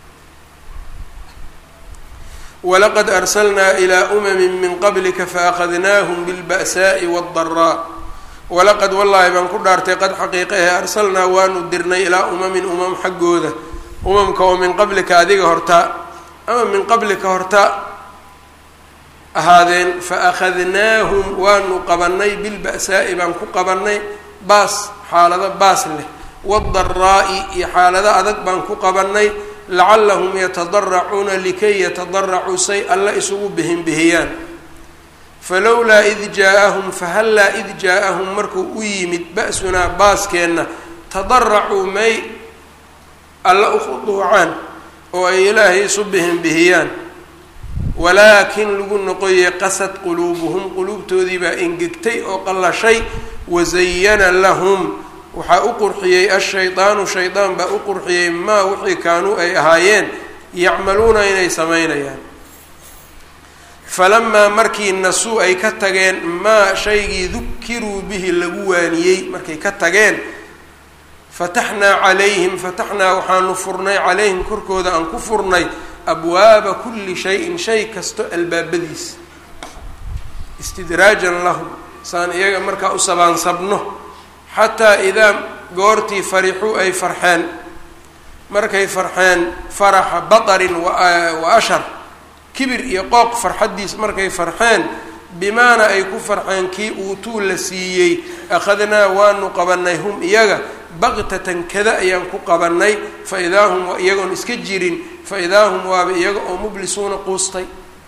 walaqad arsalnaa ilaa umamin min qablika faakadnaahum bilba'saa'i waaddaraa walaqad wallaahi baan ku dhaartay qad xaqiiqa ahe arsalnaa waanu dirnay ilaa umamin umam xaggooda umamka oo min qablika adiga hortaa ama min qablika horta ahaadeen fa akhadnaahum waanu qabanay bilba'saa'i baan ku qabanay baas xaalado baas leh waadaraa'i iyo xaalado adag baan ku qabanay lacallahum yatadaracuuna likay yatadaracuu say alla isugu bihinbihiyaan falowlaa id jaa-ahum fahallaa id jaa-ahum markuu u yimid ba-sunaa baaskeenna tadaracuu may alla u khuduucaan oo ay ilaahay isu bihinbihiyaan walaakin lagu noqoyey qasad quluubuhum quluubtoodii baa engegtay oo qallashay wasayana lahum waxaa u qurxiyey ashaydaanu shaydaan baa u qurxiyey maa wixii kaanuu ay ahaayeen yacmaluuna inay samaynayaan falamaa markii nasuu ay ka tageen maa shaygii dukiruu bihi lagu waaniyey markay ka tageen fataxnaa calayhim fataxnaa waxaanu furnay calayhim korkooda aan ku furnay abwaaba kulli shayin shay kasto albaabadiisa istidraajan lahum saan iyaga markaa u sabaansabno xataa idaa goortii farixuu ay farxeen markay farxeen faraxa batarin wa ashar kibir iyo qooq farxaddiis markay farxeen bimaana ay ku farxeen kii uutuu la siiyey akhadnaa waanu qabanay hum iyaga baqtatan kada ayaan ku qabanay fa idaa hum iyagoon iska jirin fa idaa hum waaba iyaga oo mublisuuna quustay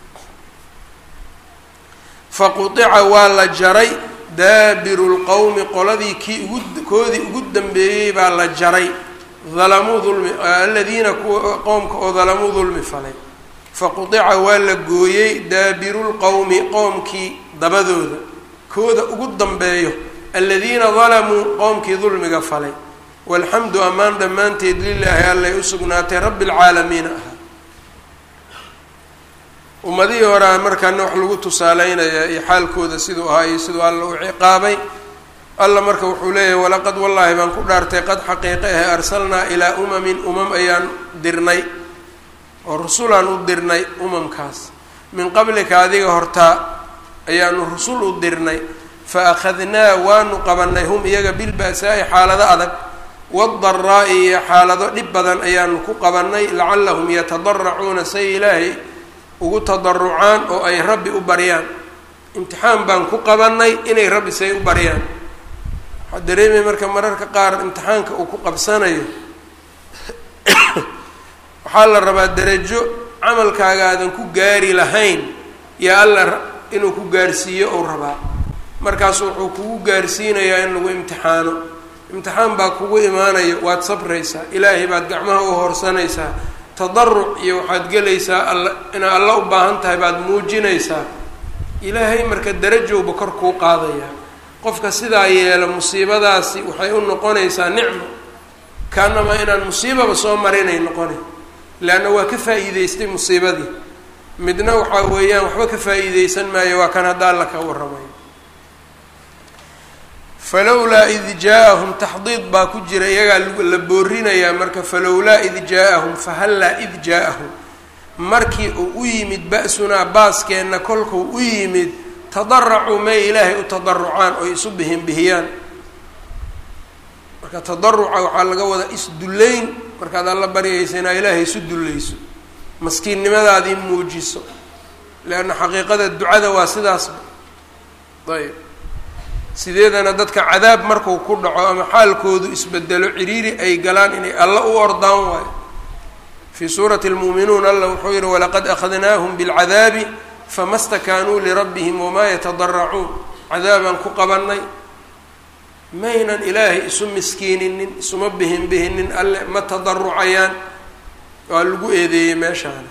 fa qutica waa la jaray daabiru lqowmi qoladii kii ugu koodii ugu dambeeyey baa la jaray dalamuu dulmi aladiina kuwa qoomka oo dalamuu dulmi falay faqudica waa la gooyey daabiru lqowmi qoomkii dabadooda kooda ugu dambeeyo aladiina dalamuu qoomkii dulmiga falay walxamdu ammaan dhammaanteed lilaahi allay u sugnaatay rabbi lcaalamiina ahaa ummadihii horea markaana wax lagu tusaaleynayaa iyo xaalkooda siduu ahaa iyo siduu alla u ciqaabay alla marka wuxuu leeyahay walaqad wallaahi baan ku dhaartay qad xaqiiqe ahe arsalnaa ilaa umamin umam ayaan dirnay oo rusulaan u dirnay umamkaas min qablika adiga hortaa ayaanu rusul u dirnay fa akhadnaa waanu qabanay hum iyaga bilba'saa'i xaalado adag waadaraa'i iyo xaalado dhib badan ayaanu ku qabanay lacallahum yatadaracuuna say ilaahay ugu tadarucaan oo ay rabbi u baryaan imtixaan baan ku qabanay inay rabbi say u baryaan waxaa dareemaya marka mararka qaar imtixaanka uu ku qabsanayo waxaa la rabaa darajo camalkaaga aadan ku gaari lahayn yaa alla inuu ku gaarsiiyo ou rabaa markaasu wuxuu kugu gaarsiinayaa in lagu imtixaano imtixaan baa kugu imaanayo waad sabraysaa ilaahay baad gacmaha u horsanaysaa tadaruc iyo waxaad gelaysaa alla inaad alla u baahan tahay baad muujinaysaa ilaahay marka darajowba kor kuu qaadayaa qofka sidaa yeelo musiibadaasi waxay u noqonaysaa nicmo kaanamaa inaan musiibaba soo marinay noqonay leanna waa ka faa'iideystay musiibadii midna waxaa weeyaan waxba ka faa'iideysan maayo waa kan hadda alla ka warramayo falowlaa id jaa-ahum taxdiid baa ku jira iyagaa la boorinayaa marka falowlaa id jaa-ahum fahallaa id jaa-ahum markii uu u yimid ba-sunaa baaskeenna kolkuu u yimid tadaracuu may ilaahay u tadarucaan oy isu bihinbihiyaan marka tadaruca waxaa laga wadaa isdullayn markaad alla baryaysa inaa ilaahay isu dullayso maskiinnimadaadii muujiso leanna xaqiiqada ducada waa sidaasba ayb sideedana dadka cadaab marku ku dhaco ama xaalkoodu isbedelo ciriiri ay galaan inay alla u ordaan waayo fii suurati lmuuminuun alla wuxuu yihi walaqad akhadnaahum bilcadaabi fama stakaanuu lirabbihim wamaa yatadaracuun cadaabaan ku qabanay maynan ilaahay isu miskiininin isuma bihin bihinin alle ma tadarucayaan waa lagu eedeeyey meeshaana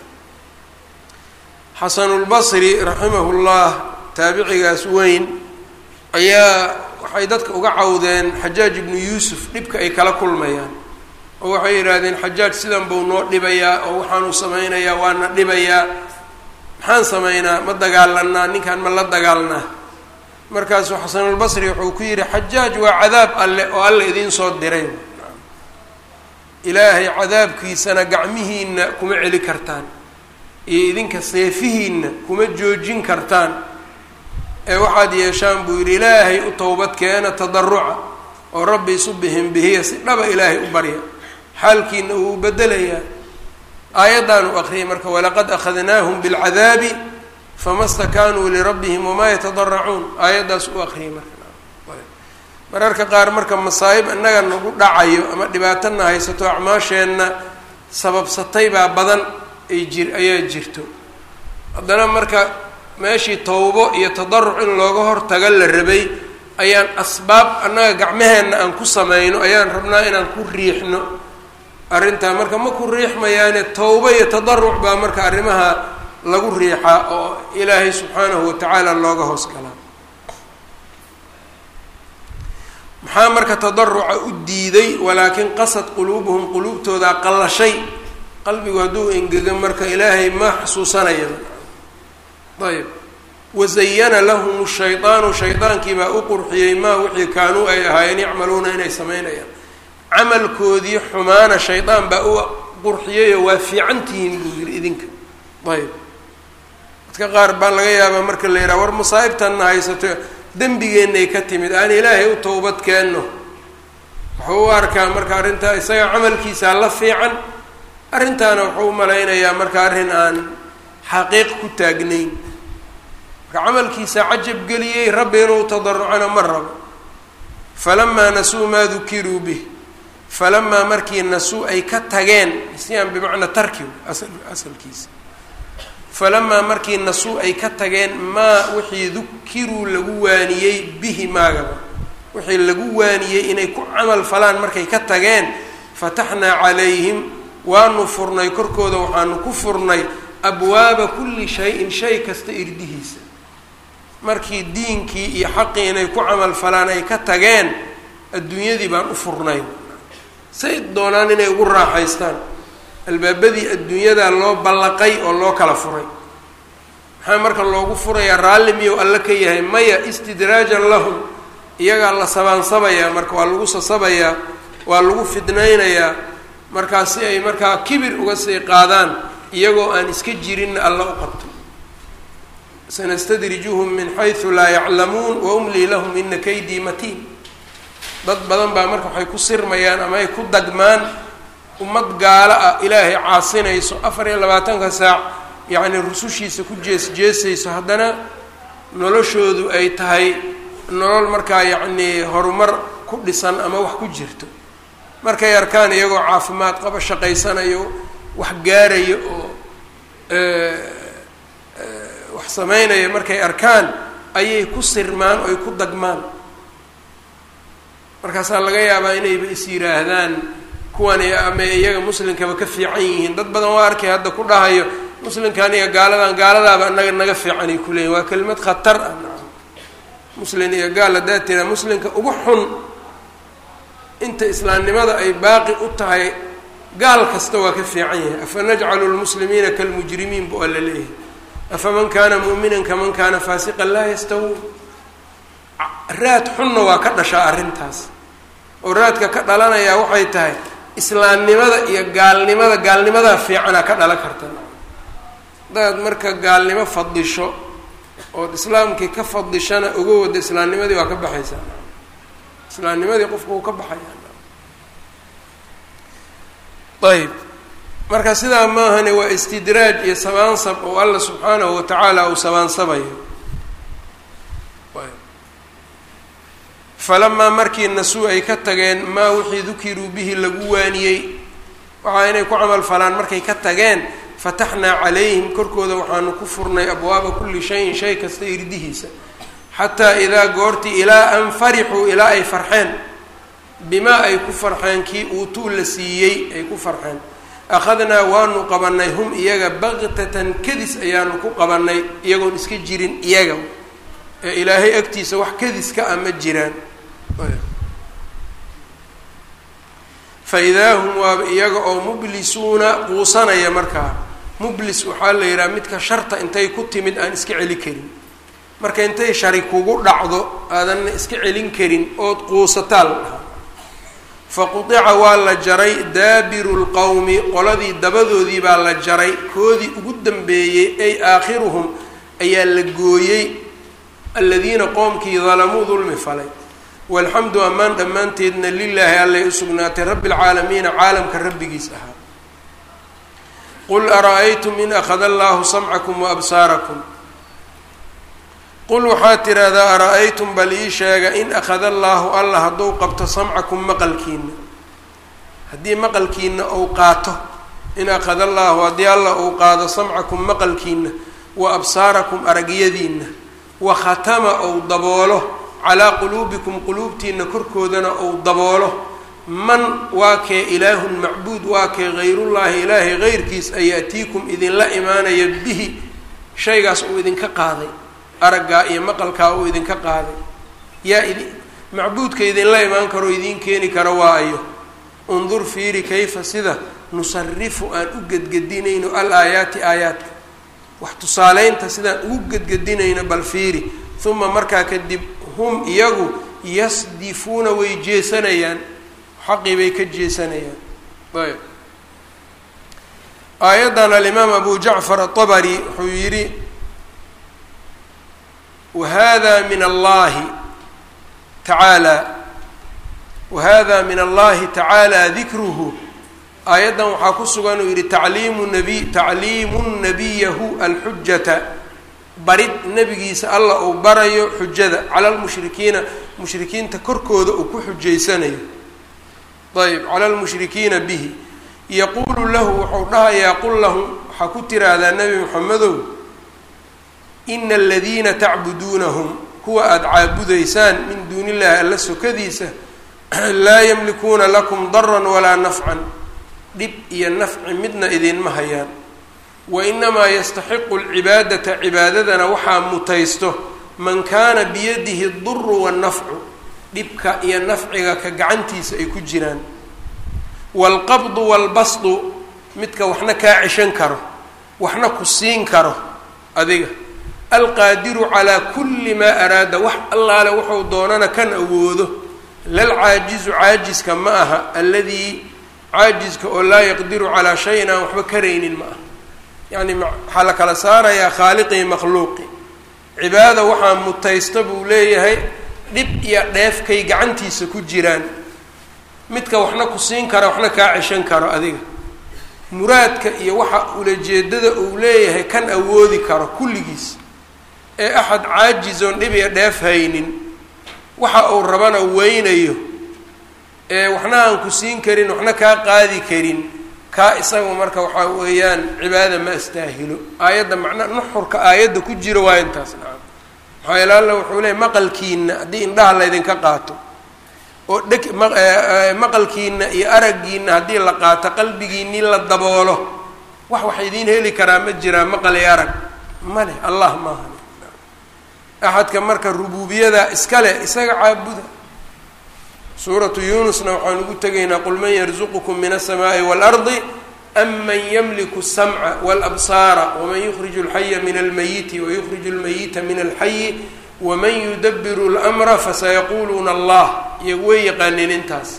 xasanulbasri raximahullah taabicigaas weyn ayaa waxay dadka uga cawdeen xajaaj ibnu yuusuf dhibka ay kala kulmayaan oo waxay yidhaahdeen xajaaj sidan buu noo dhibayaa oo waxaanu samaynayaa waana dhibayaa maxaan samaynaa ma dagaalanaa ninkaan ma la dagaalnaa markaasuu xasanulbasri wuxuu ku yidhi xajaaj waa cadaab alle oo alle idiin soo diray ilaahay cadaabkiisana gacmihiina kuma celi kartaan iyo idinka seefihiina kuma joojin kartaan ee waxaad yeeshaan buu yidhi ilaahay u towbad keena tadaruca oo rabbi isu bihinbihiya si dhaba ilaahay u barya xaalkiina uu bedelayaa aayaddan uu aqriyay marka walaqad akhadnaahum bilcadaabi fama stakaanuu lirabbihim wamaa yatadaracuun aayaddaas u aqriyay marka mararka qaar marka masaa'ib innaga nagu dhacayo ama dhibaatana haysato acmaasheenna sababsatay baa badan ay jir ayaa jirto haddana marka meeshii towbo iyo tadaruc in looga hortaga la rabay ayaan asbaab annaga gacmaheenna aan ku samayno ayaan rabnaa inaan ku riixno arrintaa marka ma ku riixmayaane towbo iyo tadaruc baa marka arrimaha lagu riixaa oo ilaahay subxaanahu watacaala looga hoos galaa maxaa marka tadaruca u diiday walaakin qasad quluubuhum quluubtoodaa qallashay qalbigu hadduu engega marka ilaahay ma xusuusanaya ayb wazayana lahum shaydaanu shaydaankiibaa u qurxiyey maa wixii kaanuu ay ahaayeen yacmaluuna inay samaynayaan camalkoodii xumaana shaydaan baa u qurxiyayoo waa fiicantihiin buu yidhi idinka ayb dadka qaar baa laga yaabaa marka la yidhaha war masaa'ibtanna haysato dembigeenay ka timid aan ilaahay u towbad keenno wuxuu u arkaa marka arrintaa isaga camalkiisaa la fiican arrintaana wuxuu u malaynayaa marka arrin aan xaqiiq ku taagnayn marka camalkiisaa cajab geliyey rabbi inuu tadarucana ma rabo falamaa nasuu maa dukiruu bih falamaa markii nasuu ay ka tageen nisyaan bimacnaa tarki asalkiisa falamaa markii nasuu ay ka tageen maa wixii dukiruu lagu waaniyey bihi maagaba wixii lagu waaniyey inay ku camal falaan markay ka tageen fataxnaa calayhim waanu furnay korkooda waxaanu ku furnay abwaaba kulli shay-in shay kasta irdihiisa markii diinkii iyo xaqii inay ku camal falaan ay ka tageen adduunyadii baan u furnay say doonaan inay ugu raaxaystaan albaabadii adduunyadaa loo ballaqay oo loo kala furay maxaa marka loogu furayaa raalli miyuu alle ka yahay maya istidraajan lahum iyagaa la sabaansabayaa marka waa lagu sasabayaa waa lagu fidnaynayaa markaa si ay markaa kibir uga sii qaadaan iyagoo aan iska jirinna alla u qabto sanastadrijuhum min xaysu laa yaclamuun wa umlii lahum ina kaydii matiin dad badan baa marka waxay ku sirmayaan ama ay ku dagmaan ummad gaalo ah ilaahay caasinayso afar iyo labaatanka saac yacni rusushiisa ku jees jeesayso haddana noloshoodu ay tahay nolol markaa yacnii horumar ku dhisan ama wax ku jirto markay arkaan iyagoo caafimaad qaba shaqaysanayo wax gaarayo oo wax sameynaya markay arkaan ayay ku sirmaan oo ay ku dagmaan markaasaa laga yaabaa inayba is yidhaahdaan kuwani ama iyaga muslimkaba ka fiican yihiin dad badan waa arkay hadda ku dhahayo muslimkan iyo gaaladan gaaladaaba naga naga fiicanay kuleeyihin waa kelimad khatar ah muslin iyo gaal haddaa tiraa muslimka ugu xun inta islaamnimada ay baaqi u tahay gaal kasta waa ka fiican yahay afa najcalu lmuslimiina kalmujrimiin bu alla leeyahay afaman kaana mu'minan kaman kaana faasiqan laa yastawuun raad xunna waa ka dhashaa arrintaas oo raadka ka dhalanayaa waxay tahay islaamnimada iyo gaalnimada gaalnimadaa fiicanaa ka dhalan karta hadaad marka gaalnimo fadisho ood islaamkii ka fadishana uga wada islaamnimadii waa ka baxaysaa islaamnimadii qofku uu ka baxaya ayb marka sidaa maahane waa istidraaj iyo sabaansab oo alla subxaanahu watacaala uu sabaansabayo falamaa markii nasuu ay ka tageen maa wixii dukiruu bihi lagu waaniyey waxaa inay ku camal falaan markay ka tageen fataxnaa calayhim korkooda waxaanu ku furnay abwaaba kulli shayin shay kasta irdihiisa xataa idaa goortii ilaa an farixuu ilaa ay farxeen bimaa ay ku farxeen kii uutuu la siiyey ay ku farxeen akhadnaa waanu qabanay hum iyaga baktatan kadis ayaanu ku qabanay iyagoon iska jirin iyaga ee ilaahay agtiisa wax kadiska a ma jiraan fa idaa hum waaba iyaga oo mublisuuna quusanaya markaa mublis waxaa la yidhaha midka sharta intay ku timid aan iska celi karin marka intay shari kugu dhacdo aadanna iska celin karin ood quusataa la dhahaa faqudica waa la jaray daabiru lqowmi qoladii dabadoodii baa la jaray koodii ugu dambeeyey ay aakhiruhum ayaa la gooyey aladiina qoomkii dalamuu dulmi falay walxamdu ammaan dhammaanteedna lilaahi allay u sugnaatay rabbi lcaalamiina caalamka rabbigiis ahaa qul ara-aytum in akhada allaahu samcakum wa absaarakum qul waxaad tidhaahdaa ara-aytum bal ii sheega in akhada allaahu allah hadduu qabto samcakum maqalkiina haddii maqalkiina uu qaato in akhada allaahu haddii allah uu qaado samcakum maqalkiina wa absaarakum aragyadiina wa khatama ou daboolo calaa quluubikum quluubtiina korkoodana ou daboolo man waa kee ilaahun macbuud waa kee hayrullaahi ilaahay heyrkiis ayaatiikum idinla imaanaya bihi shaygaas uu idinka qaaday araggaa iyo maqalkaa uu idinka qaaday yaa idi macbuudka idinla imaan karo idiin keeni karo waa ayo undur fiiri kayfa sida nusarifu aan u gedgedinayno al aayaati aayaadka wax tusaaleynta sidaan ugu gedgedinayno bal fiiri uma markaa kadib hum iyagu yasdifuuna way jeesanayaan xaqii bay ka jeesanayaan ayb aayaddan alimaam abu jacfar aلطabri wuxuu yidhi wahada min allahi tacaalى wahada min allahi tacaalى dikruhu aayaddan waxaa ku sugan uu yihi tacliimu nabi tacliimu nabiyahu alxujata barid nebigiisa alla uu barayo xujada cala lmushrikiina mushrikiinta korkooda uu ku xujaysanayo ayb cala lmushrikiina bihi yaquulu lahu wuxuu dhahayaa qul lahum waxaa ku tiraahdaa nebi moxamedow ina aladiina tacbuduunahum kuwa aada caabudaysaan min duuni illahi alla sokadiisa laa yamlikuuna lakum daran walaa nafcan dhib iyo nafci midna idinma hayaan wa inamaa yastaxiqu alcibaadata cibaadadana waxaa mutaysto man kaana biyadihi duru wannafcu dhibka iyo nafciga ka gacantiisa ay ku jiraan waalqabdu waalbasdu midka waxna kaa ceshan karo waxna ku siin karo adiga alqaadiru calaa kulli maa araada wax allaale wuxuu doonana kan awoodo lalcaajizu caajiska ma aha alladii caajiska oo laa yaqdiru calaa shayin aan waxba karaynin ma aha yacni waxaa la kala saarayaa khaaliqii makhluuqi cibaada waxaa mutaysta buu leeyahay dhib iyo dheefkay gacantiisa ku jiraan midka waxna ku siin kara waxna kaa ceshan karo adiga muraadka iyo waxa ulajeedada uu leeyahay kan awoodi karo kulligiis ee axad caajizoon dhib iyo dheef haynin waxa uu rabana weynayo ee waxna aan ku siin karin waxna kaa qaadi karin kaa isagu marka waxaa weeyaan cibaada ma astaahilo aayadda macna nuxurka aayadda ku jira waa intaas nacam maxaa yeele alla wuxuu leeyay maqalkiina haddii indhaha laydinka qaato oo dheg maqalkiina iyo araggiina haddii la qaato qalbigiinii la daboolo wax wax idiin heli karaa ma jiraa maqal iyo arag ma leh allah maaha axadka marka rubuubiyada iska leh isaga caabuda suuratu yuunusna waxaan ugu tegaynaa qul man yarzuqukum min aلsamaaءi wاlardi am man ymliku الsamca wاlabsaara waman yukriju اlxaya min almayiti wayukriju اlmayita min alxayi waman yudabiru اlmra fasayaquluuna allah iyagu way yaqaaneen intaas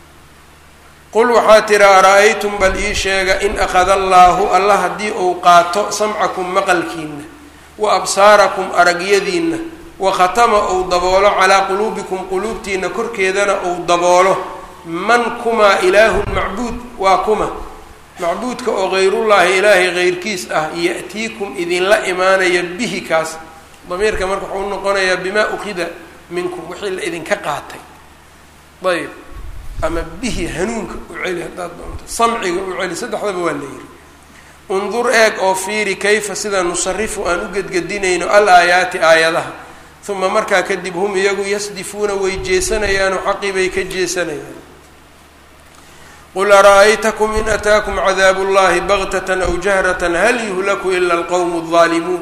qul waxaa tira ara-aytum bal ii sheega in akhada allaahu allah haddii uu qaato samcakum maqalkiina wa absaarakum aragyadiinna wa khatama ou daboolo calaa quluubikum quluubtiina korkeedana ou daboolo man kumaa ilaahun macbuud waa kuma macbuudka oo hayrullaahi ilaahay heyrkiis ah ya'tiikum idinla imaanaya bihi kaas damiirka marka wuxuu noqonayaa bimaa ukhida minkum wixii la idinka qaatay ayb ama bihi hanuunka u celi haddaad doonto samciga u celi saddexdaba waa la yidhi undur eeg oo fiiri kayfa sida nusarifu aan u gedgedinayno al aayaati aayadaha uma markaa kadib hum iyagu yasdifuuna way jeesanayaanoo xaqii bay ka jeesanayaan qul ara-aytakum in ataakum cadaabu llahi baktatan aw jahratan hal yuhlaku ila alqowmu aldaalimuun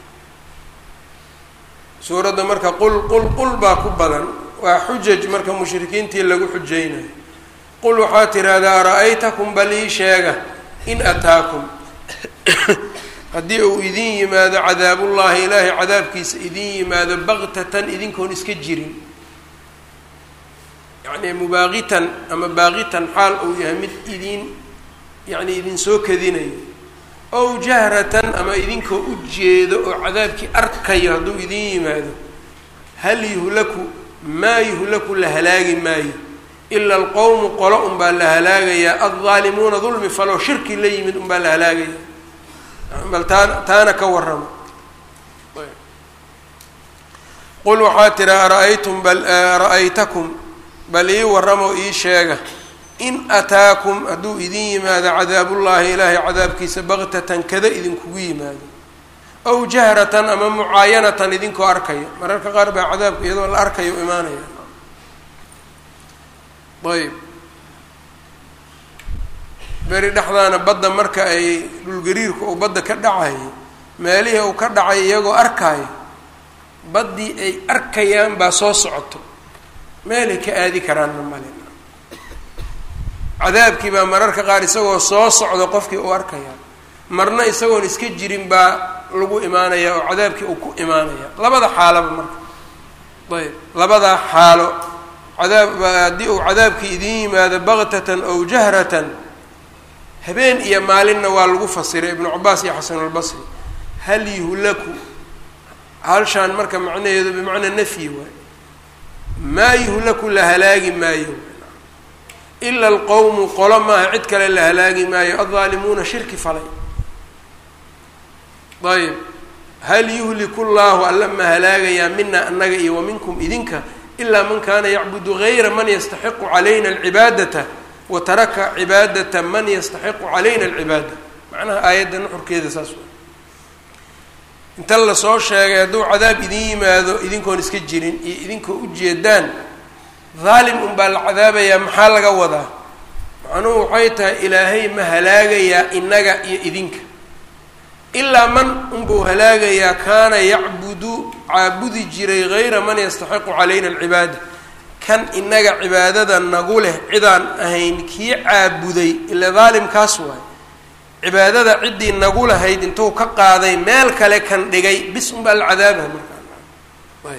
suuradda marka qul qul qul baa ku badan waa xujaj marka mushrikiintii lagu xujaynayo qul waxaa tidhaahdaa ara-aytakum bal ii sheega in ataakum haddii uu idin yimaado cadaabullaahi ilaahay cadaabkiisa idin yimaado baktatan idinkoon iska jirin yacni mubaaqitan ama baaqitan xaal uu yahay mid idin yacni idinsoo kadinayo ow jahratan ama idinkoo u jeedo oo cadaabkii arkayo hadduu idin yimaado hal yuhlaku maa yuhlaku la halaagi maayo ila alqowmu qolo unbaa la halaagayaa addaalimuuna dulmi faloo shirki la yimid unbaa la halaagaya bal taan taana ka warrama qul waxaa tiraa ara-aytum bal ra-aytakum bal ii warramoo ii sheega in ataakum hadduu idin yimaado cadaabullaahi ilaahay cadaabkiisa baktatan kada idinkugu yimaado aw jahratan ama mucaayanatan idinkoo arkayo mararka qaar baa cadaabka iyadoo la arkayo imaanaya ayb beri dhexdaana badda marka ay dhulgariirku uu badda ka dhacayo meelihii uu ka dhacay iyagoo arkaayo baddii ay arkayaan baa soo socoto meelay ka aadi karaanna male cadaabkii baa mararka qaar isagoo soo socdo qofkii uu arkaya marna isagoon iska jirin baa lagu imaanaya oo cadaabkii uu ku imaanaya labada xaalaba marka ayb labadaa xaalo cadaab haddii uu cadaabkii idin yimaado baktatan ow jahratan habeen iyo maalinna waa lagu fasiray ibnu cabaas iyo xasanulbasri hal yuhlaku halshaan marka macnaheedu bimacnaa nafyi waay maa yuhlaku la halaagi maayo ila alqowmu qolo maaha cid kale la halaagi maayo addaalimuuna shirki falay ayb hal yuhliku llaahu alla ma halaagayaa mina annaga iyo wa minkum idinka ilaa man kaana yacbudu gayra man yastaxiqu calayna alcibaadata wa taraka cibaadata man yastaxiqu calayna alcibaada macnaha aayadda nuxurkeeda saas wa inta lasoo sheegay hadduu cadaab idin yimaado idinkoon iska jirin iyo idinkoo ujeedaan daalim unbaa la cadaabayaa maxaa laga wadaa macnuhu waxay tahay ilaahay ma halaagayaa inaga iyo idinka ilaa man unbuu halaagayaa kaana yacbudu caabudi jiray gayra man yastaxiqu calayna alcibaada kan inaga cibaadada nagu leh cidaan ahayn kii caabuday ila daalimkaas waay cibaadada ciddii nagu lahayd intuu ka qaaday meel kale kan dhigay bis unbaa la cadaabaha markaa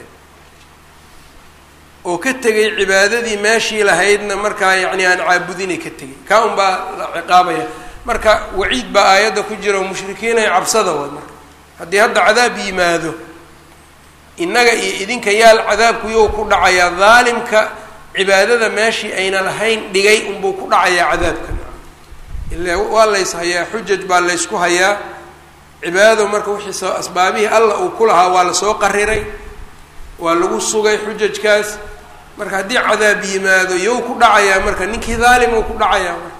oo ka tegay cibaadadii meeshii lahaydna markaa yacni aan caabudinay ka tegay kaa un baa la ciqaabaya marka waciid baa aayadda ku jira oo mushrikiinay cabsada way marka haddii hadda cadaab yimaado innaga iyo idinka yaal cadaabku yow ku dhacayaa daalimka cibaadada meeshii ayna lahayn dhigay unbuu ku dhacayaa cadaabka ila waa lays hayaa xujaj baa laysku hayaa cibaadado marka wixii soo asbaabihii alla uu ku lahaa waa lasoo qariray waa lagu sugay xujajkaas marka haddii cadaab yimaado yow ku dhacayaa marka ninkii daalim uu ku dhacayaa marka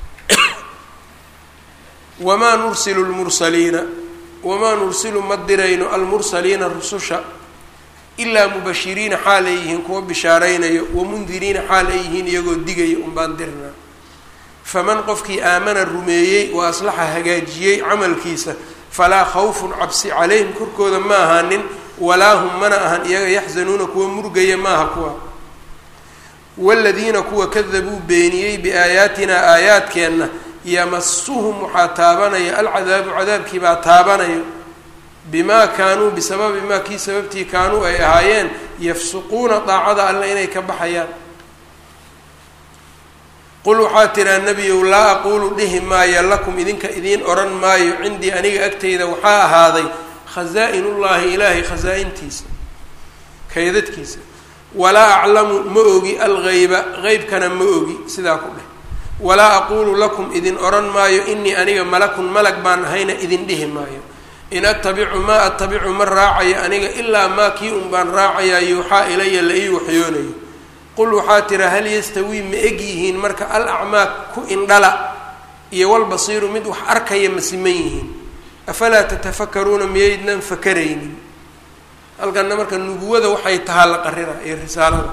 wamaa nursilu lmursaliina wamaa nursilu ma dirayno almursaliina rususha ilaa mubashiriina xaal ay yihiin kuwa bishaaraynayo wamundiriina xaal ay yihiin iyagoo digaya unbaan dirnaa faman qofkii aamana rumeeyey wa aslaxa hagaajiyey camalkiisa falaa khawfun cabsi calayhim korkooda ma ahaanin walaa hum mana ahan iyaga yaxzanuuna kuwa murgaya maaha kuwa waladiina kuwa kadabuu beeniyey biaayaatinaa aayaadkeenna yamasuhum waxaa taabanaya alcadaabu cadaabkii baa taabanayo bimaa kaanuu bisababi maa kii sababtii kaanuu ay ahaayeen yafsuquuna daacada alle inay ka baxayaan qul waxaa tiraa nebiyow laa aquulu dhihi maayo lakum idinka idiin odhan maayo cindii aniga agtayda waxaa ahaaday khazaa-inullaahi ilaahay khasaa-intiisa kaydadkiisa walaa aclamu ma ogi algayba qeybkana ma ogi sidaa ku dheh walaa aquulu lakum idin odhan maayo inii aniga malakun malag baan ahayna idin dhihi maayo in attabicu maa attabicu ma raacayo aniga ilaa maa kii un baan raacayaa yuuxaa ilaya la ii waxyoonayo qul waxaa tira hal yastawii ma eg yihiin marka al acmaa ku indhala iyo walbasiiru mid wax arkaya ma siman yihiin afalaa tatafakaruuna miyaydnan fakaraynin halkanna marka nubuwada waxay tahaa la qarina iyo risaalada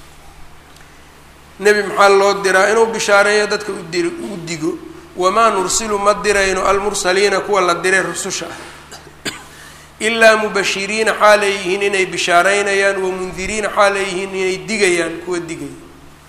nebi maxaa loo diraa inuu bishaareeyo dadka udir u digo wamaa nursilu ma dirayno almursaliina kuwa la diray rususha ah ilaa mubashiriina xaalay yihiin inay bishaareynayaan wamundiriina xaalay yihiin inay digayaan kuwa digaya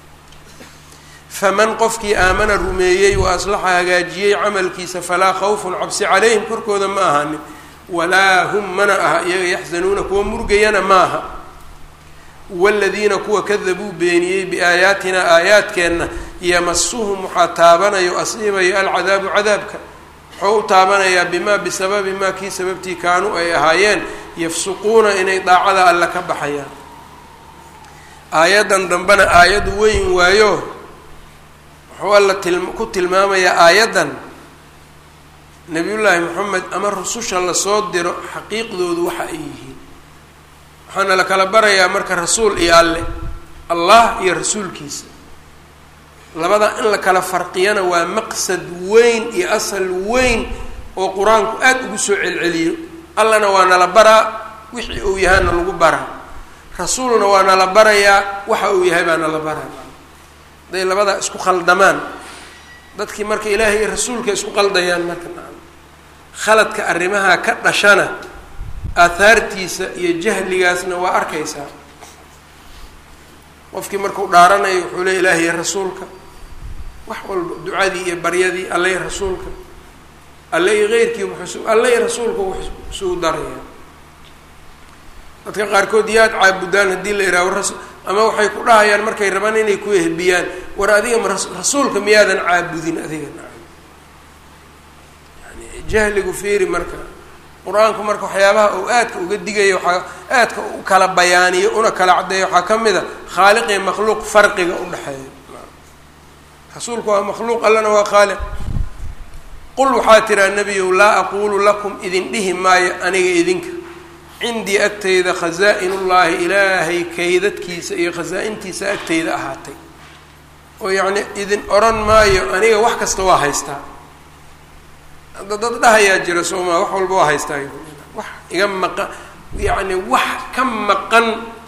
faman qofkii aamana rumeeyey wa aslaxa hagaajiyey camalkiisa falaa khawfun cabsi calayhim korkooda ma ahanin walaa hum mana aha iyaga yaxzanuuna kuwa murgayana ma aha waladiina kuwa kadabuu beeniyey biaayaatina aayaadkeenna yamasuhum waxaa taabanayo asiibayo alcadaabu cadaabka wuxuu u taabanayaa bimaa bisababi maa kii sababtii kaanuu ay ahaayeen yafsuquuna inay daacada alle ka baxayaan aayaddan dambena aayad weyn waayo wuxuu alla til ku tilmaamayaa aayaddan nabiyullaahi moxamed ama rususha lasoo diro xaqiiqdoodu waxa ay yihiin waxaana la kala barayaa marka rasuul iyo alle allah iyo rasuulkiisa labada in la kala farqiyana waa maqsad weyn iyo asal weyn oo qur-aanku aada ugu soo celceliyo allana waa nala baraa wixii uu yahaana lagu baraa rasuulna waa nala barayaa waxa uu yahay baa nala baraa haday labadaa isku qaldamaan dadkii marka ilaahay iyo rasuulka isku qaldayaan marka khaladka arrimaha ka dhashana aahaartiisa iyo jahligaasna waa arkaysaa qofkii markuu dhaaranayo wuxuu le ilaahay iyo rasuulka wax walba ducadii iyo baryadii alle iyo rasuulka alle iyo keyrkii wuxuu alle iyo rasuulka wuxuu isugu darayaa dadka qaarkood yaad caabudaan haddii la ihaaho rasul ama waxay ku dhahayaan markay rabaan inay ku ehbiyaan war adiga ma rasuulka miyaadan caabudin adiga yani jahligu fiiri marka qur-aanku marka waxyaabaha uu aadka uga digaya waxaa aadka u kala bayaaniyo una kala caddeeya waxaa ka mid a khaaliq iyo makhluuq farqiga udhexeeya rasuulku waa makhluuq allana waa khaaliq qul waxaa tiraa nebiyow laa aquulu lakum idin dhihi maayo aniga idinka cindii agtayda khasaa-inullaahi ilaahay kaydadkiisa iyo khasaa-intiisa agtayda ahaatay oo yacni idin odhan maayo aniga wax kasta waa haystaa hadda dad dhahayaa jira soomaa wax walba waa haystaa wax iga maqan yacni wax ka maqan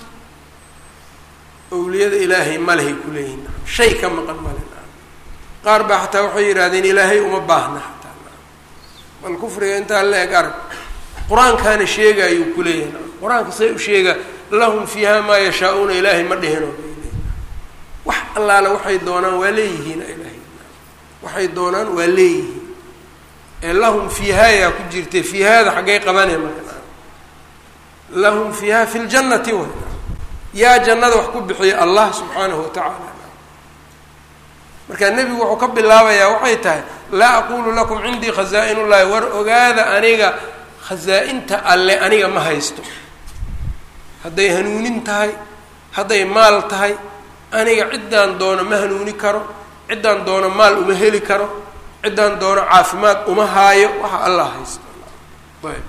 owliyada ilaahay malehay kuleeyihin shay ka maqan male qaar baa xataa waxay yidhahdeen ilaahay uma baahna xataa bal kufriga intaa la eg arag qur-aankaana sheegaayuu kuleeyahay qur-aanka say u sheegaa lahum fiiha maa yashaa-uuna ilaahay ma dhihino wax allaale waxay doonaan waa leeyihiin ilaahay waxay doonaan waa leeyihiin ee lahum fiihayaa ku jirtay fiihaada xaggay qabanee marka lahum fiiha fi ljannati way yaa jannada wax ku bixiya allah subxaanahu watacaala marka nebigu wuxuu ka bilaabayaa waxay tahay laa aqulu lakum cindii khazaa-in ullahi war ogaada aniga khasaa-inta alle aniga ma haysto hadday hanuunin tahay hadday maal tahay aniga ciddaan doono ma hanuuni karo ciddaan doono maal uma heli karo ciddaan doono caafimaad uma haayo waxa allah haysto ayb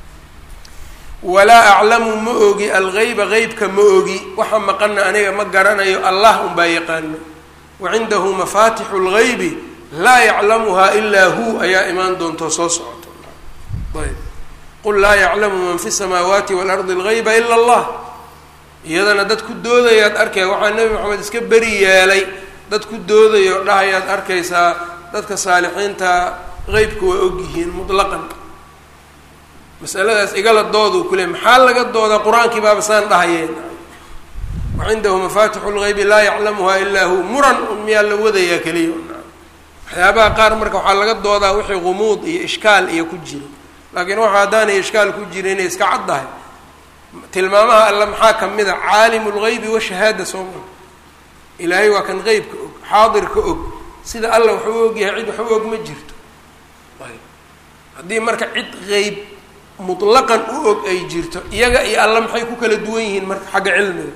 walaa aclamu ma ogi algeyba qeybka ma ogi waxa maqana aniga ma garanayo allah unbaa yaqaano wacindahu mafaatixu lgeybi laa yaclamuhaa ilaa hu ayaa imaan doonto soo socoto ayb qul laa yaclamu man fi samaawaati waalardi algeyba ila allah iyadana dad ku doodayaad arkaya waxaa nebi maxamed iska beri yeelay dad ku doodayo dhahayaad arkaysaa dadka saalixiinta qeybka waa ogyihiin mutlaqan masaladaas igala dooduu ku leey maxaa laga doodaa qur-aankii baaba saan dhahayeen wacindahu mafaatixu lgeybi laa yaclamuha ilaa hu muran un miyaa la wadayaa keliya waxyaabaha qaar marka waxaa laga doodaa wixii gumuud iyo ishkaal iyo ku jiro laakiin waxa haddaanay ishkaal ku jira inay iska caddahay tilmaamaha alla maxaa ka mid a caalimu lgeybi washahaada soo maa ilaahay waa kan qeybka og xaadirka og sida alla waxuu ogyahay cid waxu og ma jirto ayb haddii marka cid qeyb mutlaqan u og ay jirto iyaga iyo alla maxay ku kala duwan yihiin marka xagga cilmiga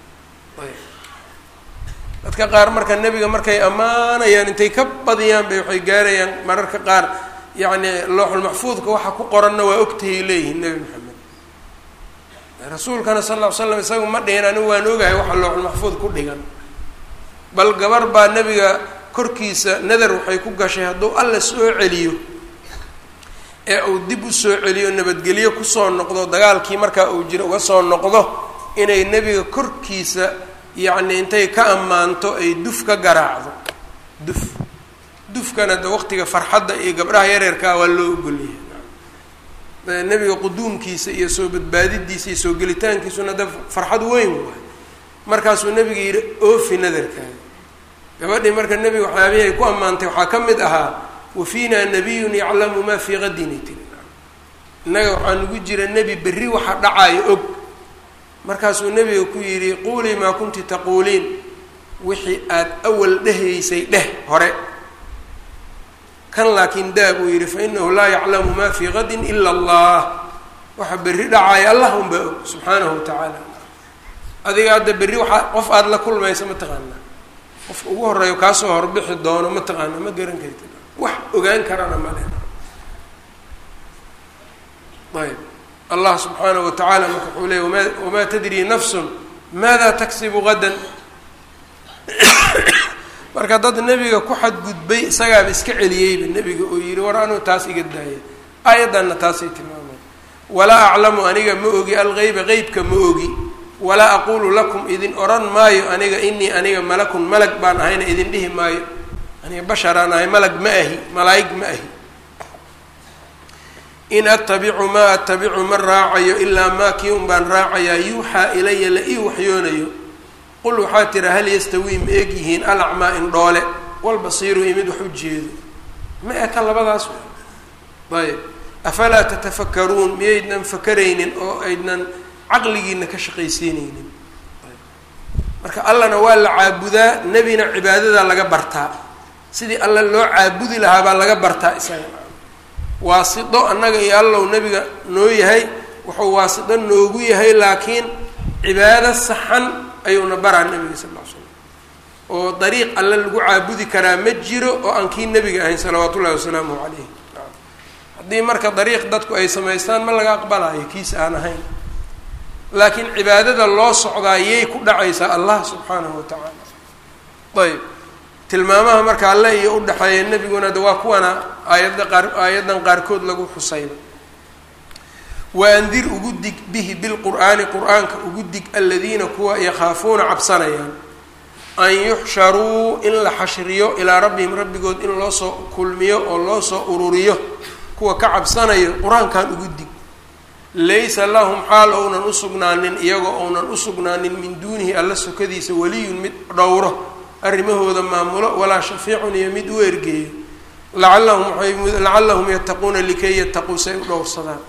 dadka qaar marka nebiga markay ammaanayaan intay ka badiyaan bay waxay gaarayaan mararka qaar yacni looxulmaxfuudka waxa ku qoranna waa ogtahay leeyihiin nebi maxamed rasuulkana sal ll ly slam isagu ma dhihin anigu waan ogahay waxa looxulmaxfuud ku dhigan bal gabar baa nebiga korkiisa nadar waxay ku gashay hadduu alla soo celiyo ee uu dib u soo celiyo nabadgelyo kusoo noqdo dagaalkii markaa uu jiro uga soo noqdo inay nebiga korkiisa yacni intay ka ammaanto ay duf ka garaacdo duf dufkana de waqtiga farxadda iyo gabdhaha yareerkaa waa loo ogolyahay nebiga quduumkiisa iyo soo badbaadidiisa iyo soo gelitaankiisuna de farxad weyn waay markaasuu nebiga yidhi oofi nadarkaaga gabadhii marka nebiga waxyaabihii ay ku ammaantay waxaa ka mid ahaa wa fiina nabiyun yaclamu maa fii qadini tiri innaga waxaa nagu jira nebi berri waxa dhacaayo og markaasuu nebiga ku yidhi quulii maa kunti taquuliin wixii aada awal dhehaysay dheh hore kan laakiin daa buu yidhi fa inahu laa yaclamu maa fii qadin ila allah waxa berri dhacaayo allah unbaa og subxaanahu wa tacaala adiga hadda berri waxaa qof aada la kulmaysa ma taqaanaa qofka ugu horeeyo kaasoo horbixi doono ma taqaana ma garan kartid wax ogaan karana male ayb allah subxaanahu wa tacaala marka wuxuu leeyay wama wamaa tadri nafsun maada taksibu gadan marka dad nebiga ku xadgudbay isagaaba iska celiyeyba nebiga oo yihi war anuu taas iga daaya aayaddanna taasay tilmaamay walaa aclamu aniga ma ogi algeyba qeybka ma ogi walaa aqulu lakum idin odhan maayo aniga inii aniga malakun malag baan ahayna idin dhihi maayo aniga basharaan ahay malag ma ahi malaa'ig ma ahi in attabicu maa attabicu ma raacayo ilaa maa kii un baan raacayaa yuuxaa ilaya la ii waxyoonayo qul waxaa tira hal yastawii ma eg yihiin alacmaa indhoole walbasiiru iyo mid wax u jeedo ma eka labadaas ayb afalaa tatafakaruun miyaydnan fakaraynin oo aydnan caqligiina ka shaqaysiinaynin marka allana waa la caabudaa nebina cibaadada laga bartaa sidii alla loo caabudi lahaa baa laga bartaa isaga waasido annaga iyo allow nebiga noo yahay wuxuu waasido noogu yahay laakiin cibaado saxan ayuuna baraa nebiga sal ll ly slam oo dariiq alle lagu caabudi karaa ma jiro oo aan kii nebiga ahayn salawaatu ullahi wasalaamuhu calayh haddii marka dariiq dadku ay samaystaan ma laga aqbalayo kiis aan ahayn laakiin cibaadada loo socdaa yay ku dhacaysaa allah subxaanahu wa tacaala ayb tilmaamaha marka alle iyo udhexeeya nebiguna de waa kuwana aayadda qaar aayaddan qaarkood lagu xusayba waandir ugu dig bihi bilqur'aani qur-aanka ugu dig aladiina kuwa yakhaafuuna cabsanayaan an yuxsharuu in la xashriyo ilaa rabbihim rabbigood in loo soo kulmiyo oo loo soo ururiyo kuwa ka cabsanayo qur-aankan ugu dig laysa lahum xaal ounan usugnaanin iyagoo ounan usugnaanin min duunihi alla sokadiisa weliyun mid dhowro arrimahooda maamulo walaa shafiicun iyo mid u ergeeyo lacallahum waay lacallahum yattaquuna likay yattaquu say u dhowrsadaan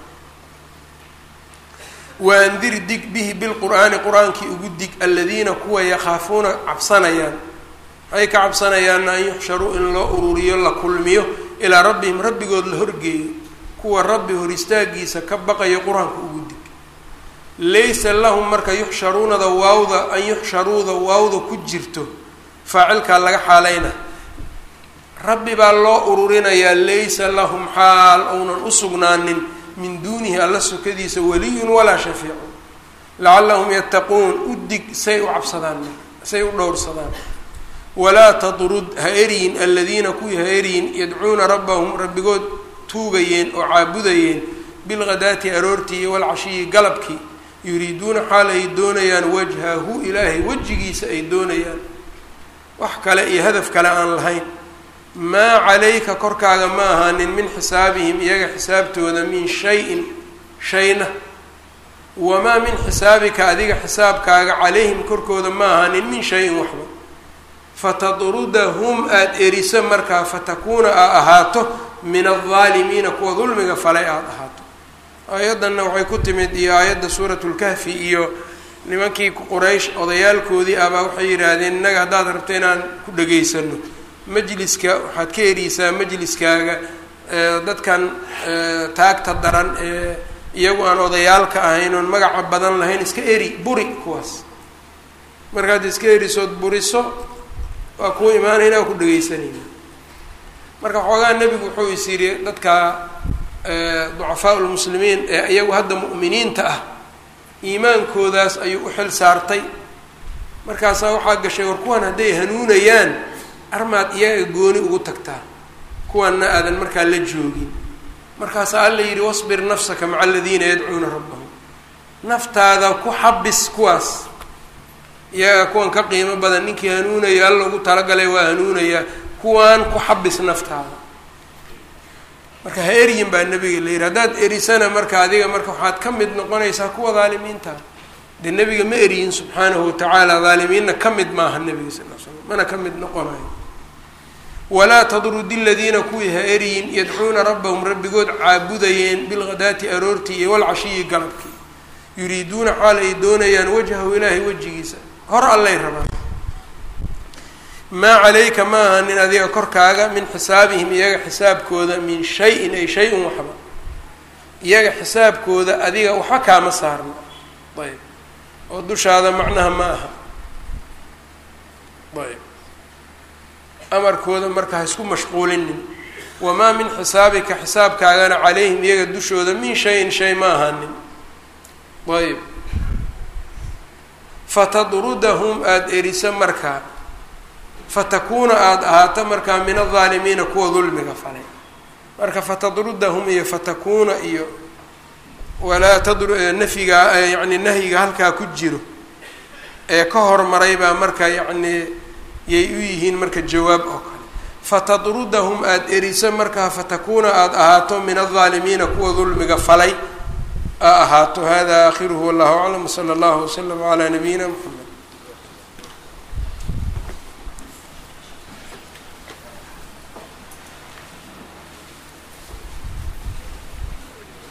waandir dig bihi bilqur'aani qur-aankii ugu dig aladiina kuwa yakhaafuuna cabsanayaan waxay ka cabsanayaanna an yuxsharuu in loo ururiyo la kulmiyo ilaa rabbihim rabbigood la horgeeyo kuwa rabbi hor istaagiisa ka baqayo qur-aanka ugu dig laysa lahum marka yuxsharuunada waawda an yuxsharuuda waawda ku jirto faacilkaa laga xaalayna rabbi baa loo ururinayaa laysa lahum xaal ounan usugnaanin min duunihi alla sokadiisa waliyun walaa shafiicun lacallahum yattaquun u dig say u cabsadaan say u dhowrsadaan walaa tadrud ha eryin aladiina kuwii ha eryin yadcuuna rabbahum rabbigood tuugayeen oo caabudayeen bilghadaati aroortii iyo walcashiyi galabkii yuriiduuna xaal ay doonayaan wajhahu ilaahay wejigiisa ay doonayaan wax kale iyo hadaf kale aan lahayn maa calayka korkaaga ma ahaanin min xisaabihim iyaga xisaabtooda min shay-in shayna wamaa min xisaabika adiga xisaabkaaga calayhim korkooda ma ahaanin min shay-in waxba fatadrudahum aada eriso markaa fatakuuna aa ahaato min aldaalimiina kuwa dulmiga falay aada ahaato aayaddanna waxay ku timid iyo aayadda suuratulkahfi iyo nimankii quraysh odayaalkoodii abaa waxay yidhaahdeen innaga haddaad rabto inaan ku dhegaysano majliska waxaad ka eriysaa majliskaaga dadkan taagta daran ee iyagu aan odayaalka ahayn oon magaca badan lahayn iska eri buri kuwaas markaad iska erisood buriso waa kuwa imaanayna waa ku dhegeysanayna marka xoogaa nebigu wuxuu is yidhi dadka ducafaa lmuslimiin ee iyagu hadda mu'miniinta ah iimaankoodaas ayuu u xil saartay markaasaa waxaa gashay war kuwan hadday hanuunayaan armaad iyaga gooni ugu tagtaa kuwanna aadan markaa la joogin markaasaa alla yidhi wasbir nafsaka maca aladiina yadcuuna rabbahum naftaada ku xabis kuwaas iyaga kuwan ka qiimo badan ninkii hanuunaya alla ugu talagalay waa hanuunayaa kuwaan ku xabis naftaada marka ha eryin baa nabiga la yidhi haddaad erisana marka adiga marka waxaad ka mid noqonaysaa kuwa daalimiinta dee nebiga ma eriyin subxaanahu watacaala daalimiinna ka mid maaha nebiga sal l slam mana ka mid noqonayo walaa tadrudi ladiina kuwii ha eriyin yadcuuna rabbahum rabbigood caabudayeen bilghadaati aroortii iyo walcashiyi galabkii yuriiduuna xaal ay doonayaan wajhahu ilaahay wejigiisa hor allay rabaan maa calayka ma ahanin adiga korkaaga min xisaabihim iyaga xisaabkooda min shay-in ay shay-un waxba iyaga xisaabkooda adiga waxba kaama saarno ayb oo dushaada macnaha ma aha ayb amarkooda marka ha isku mashquulinin wamaa min xisaabika xisaabkaagana calayhim iyaga dushooda min shayin shay ma ahanin ayb fatadrudahum aada eriso markaa fatakuuna aada ahaato markaa min aldaalimiina kuwa dulmiga falay marka fatadrudahum iyo fatakuuna iyo walaa tadru nafyiga yacni nahyiga halkaa ku jiro ee ka hormaray baa marka yacni yay u yihiin marka jawaab oo kale fatadrudahum aada eriso markaa fatakuuna aada ahaato min aldaalimiina kuwa dulmiga falay a ahaato hada aakhiruhu wallahu aclam wsala allahu waslama calaa nabiyina mxamed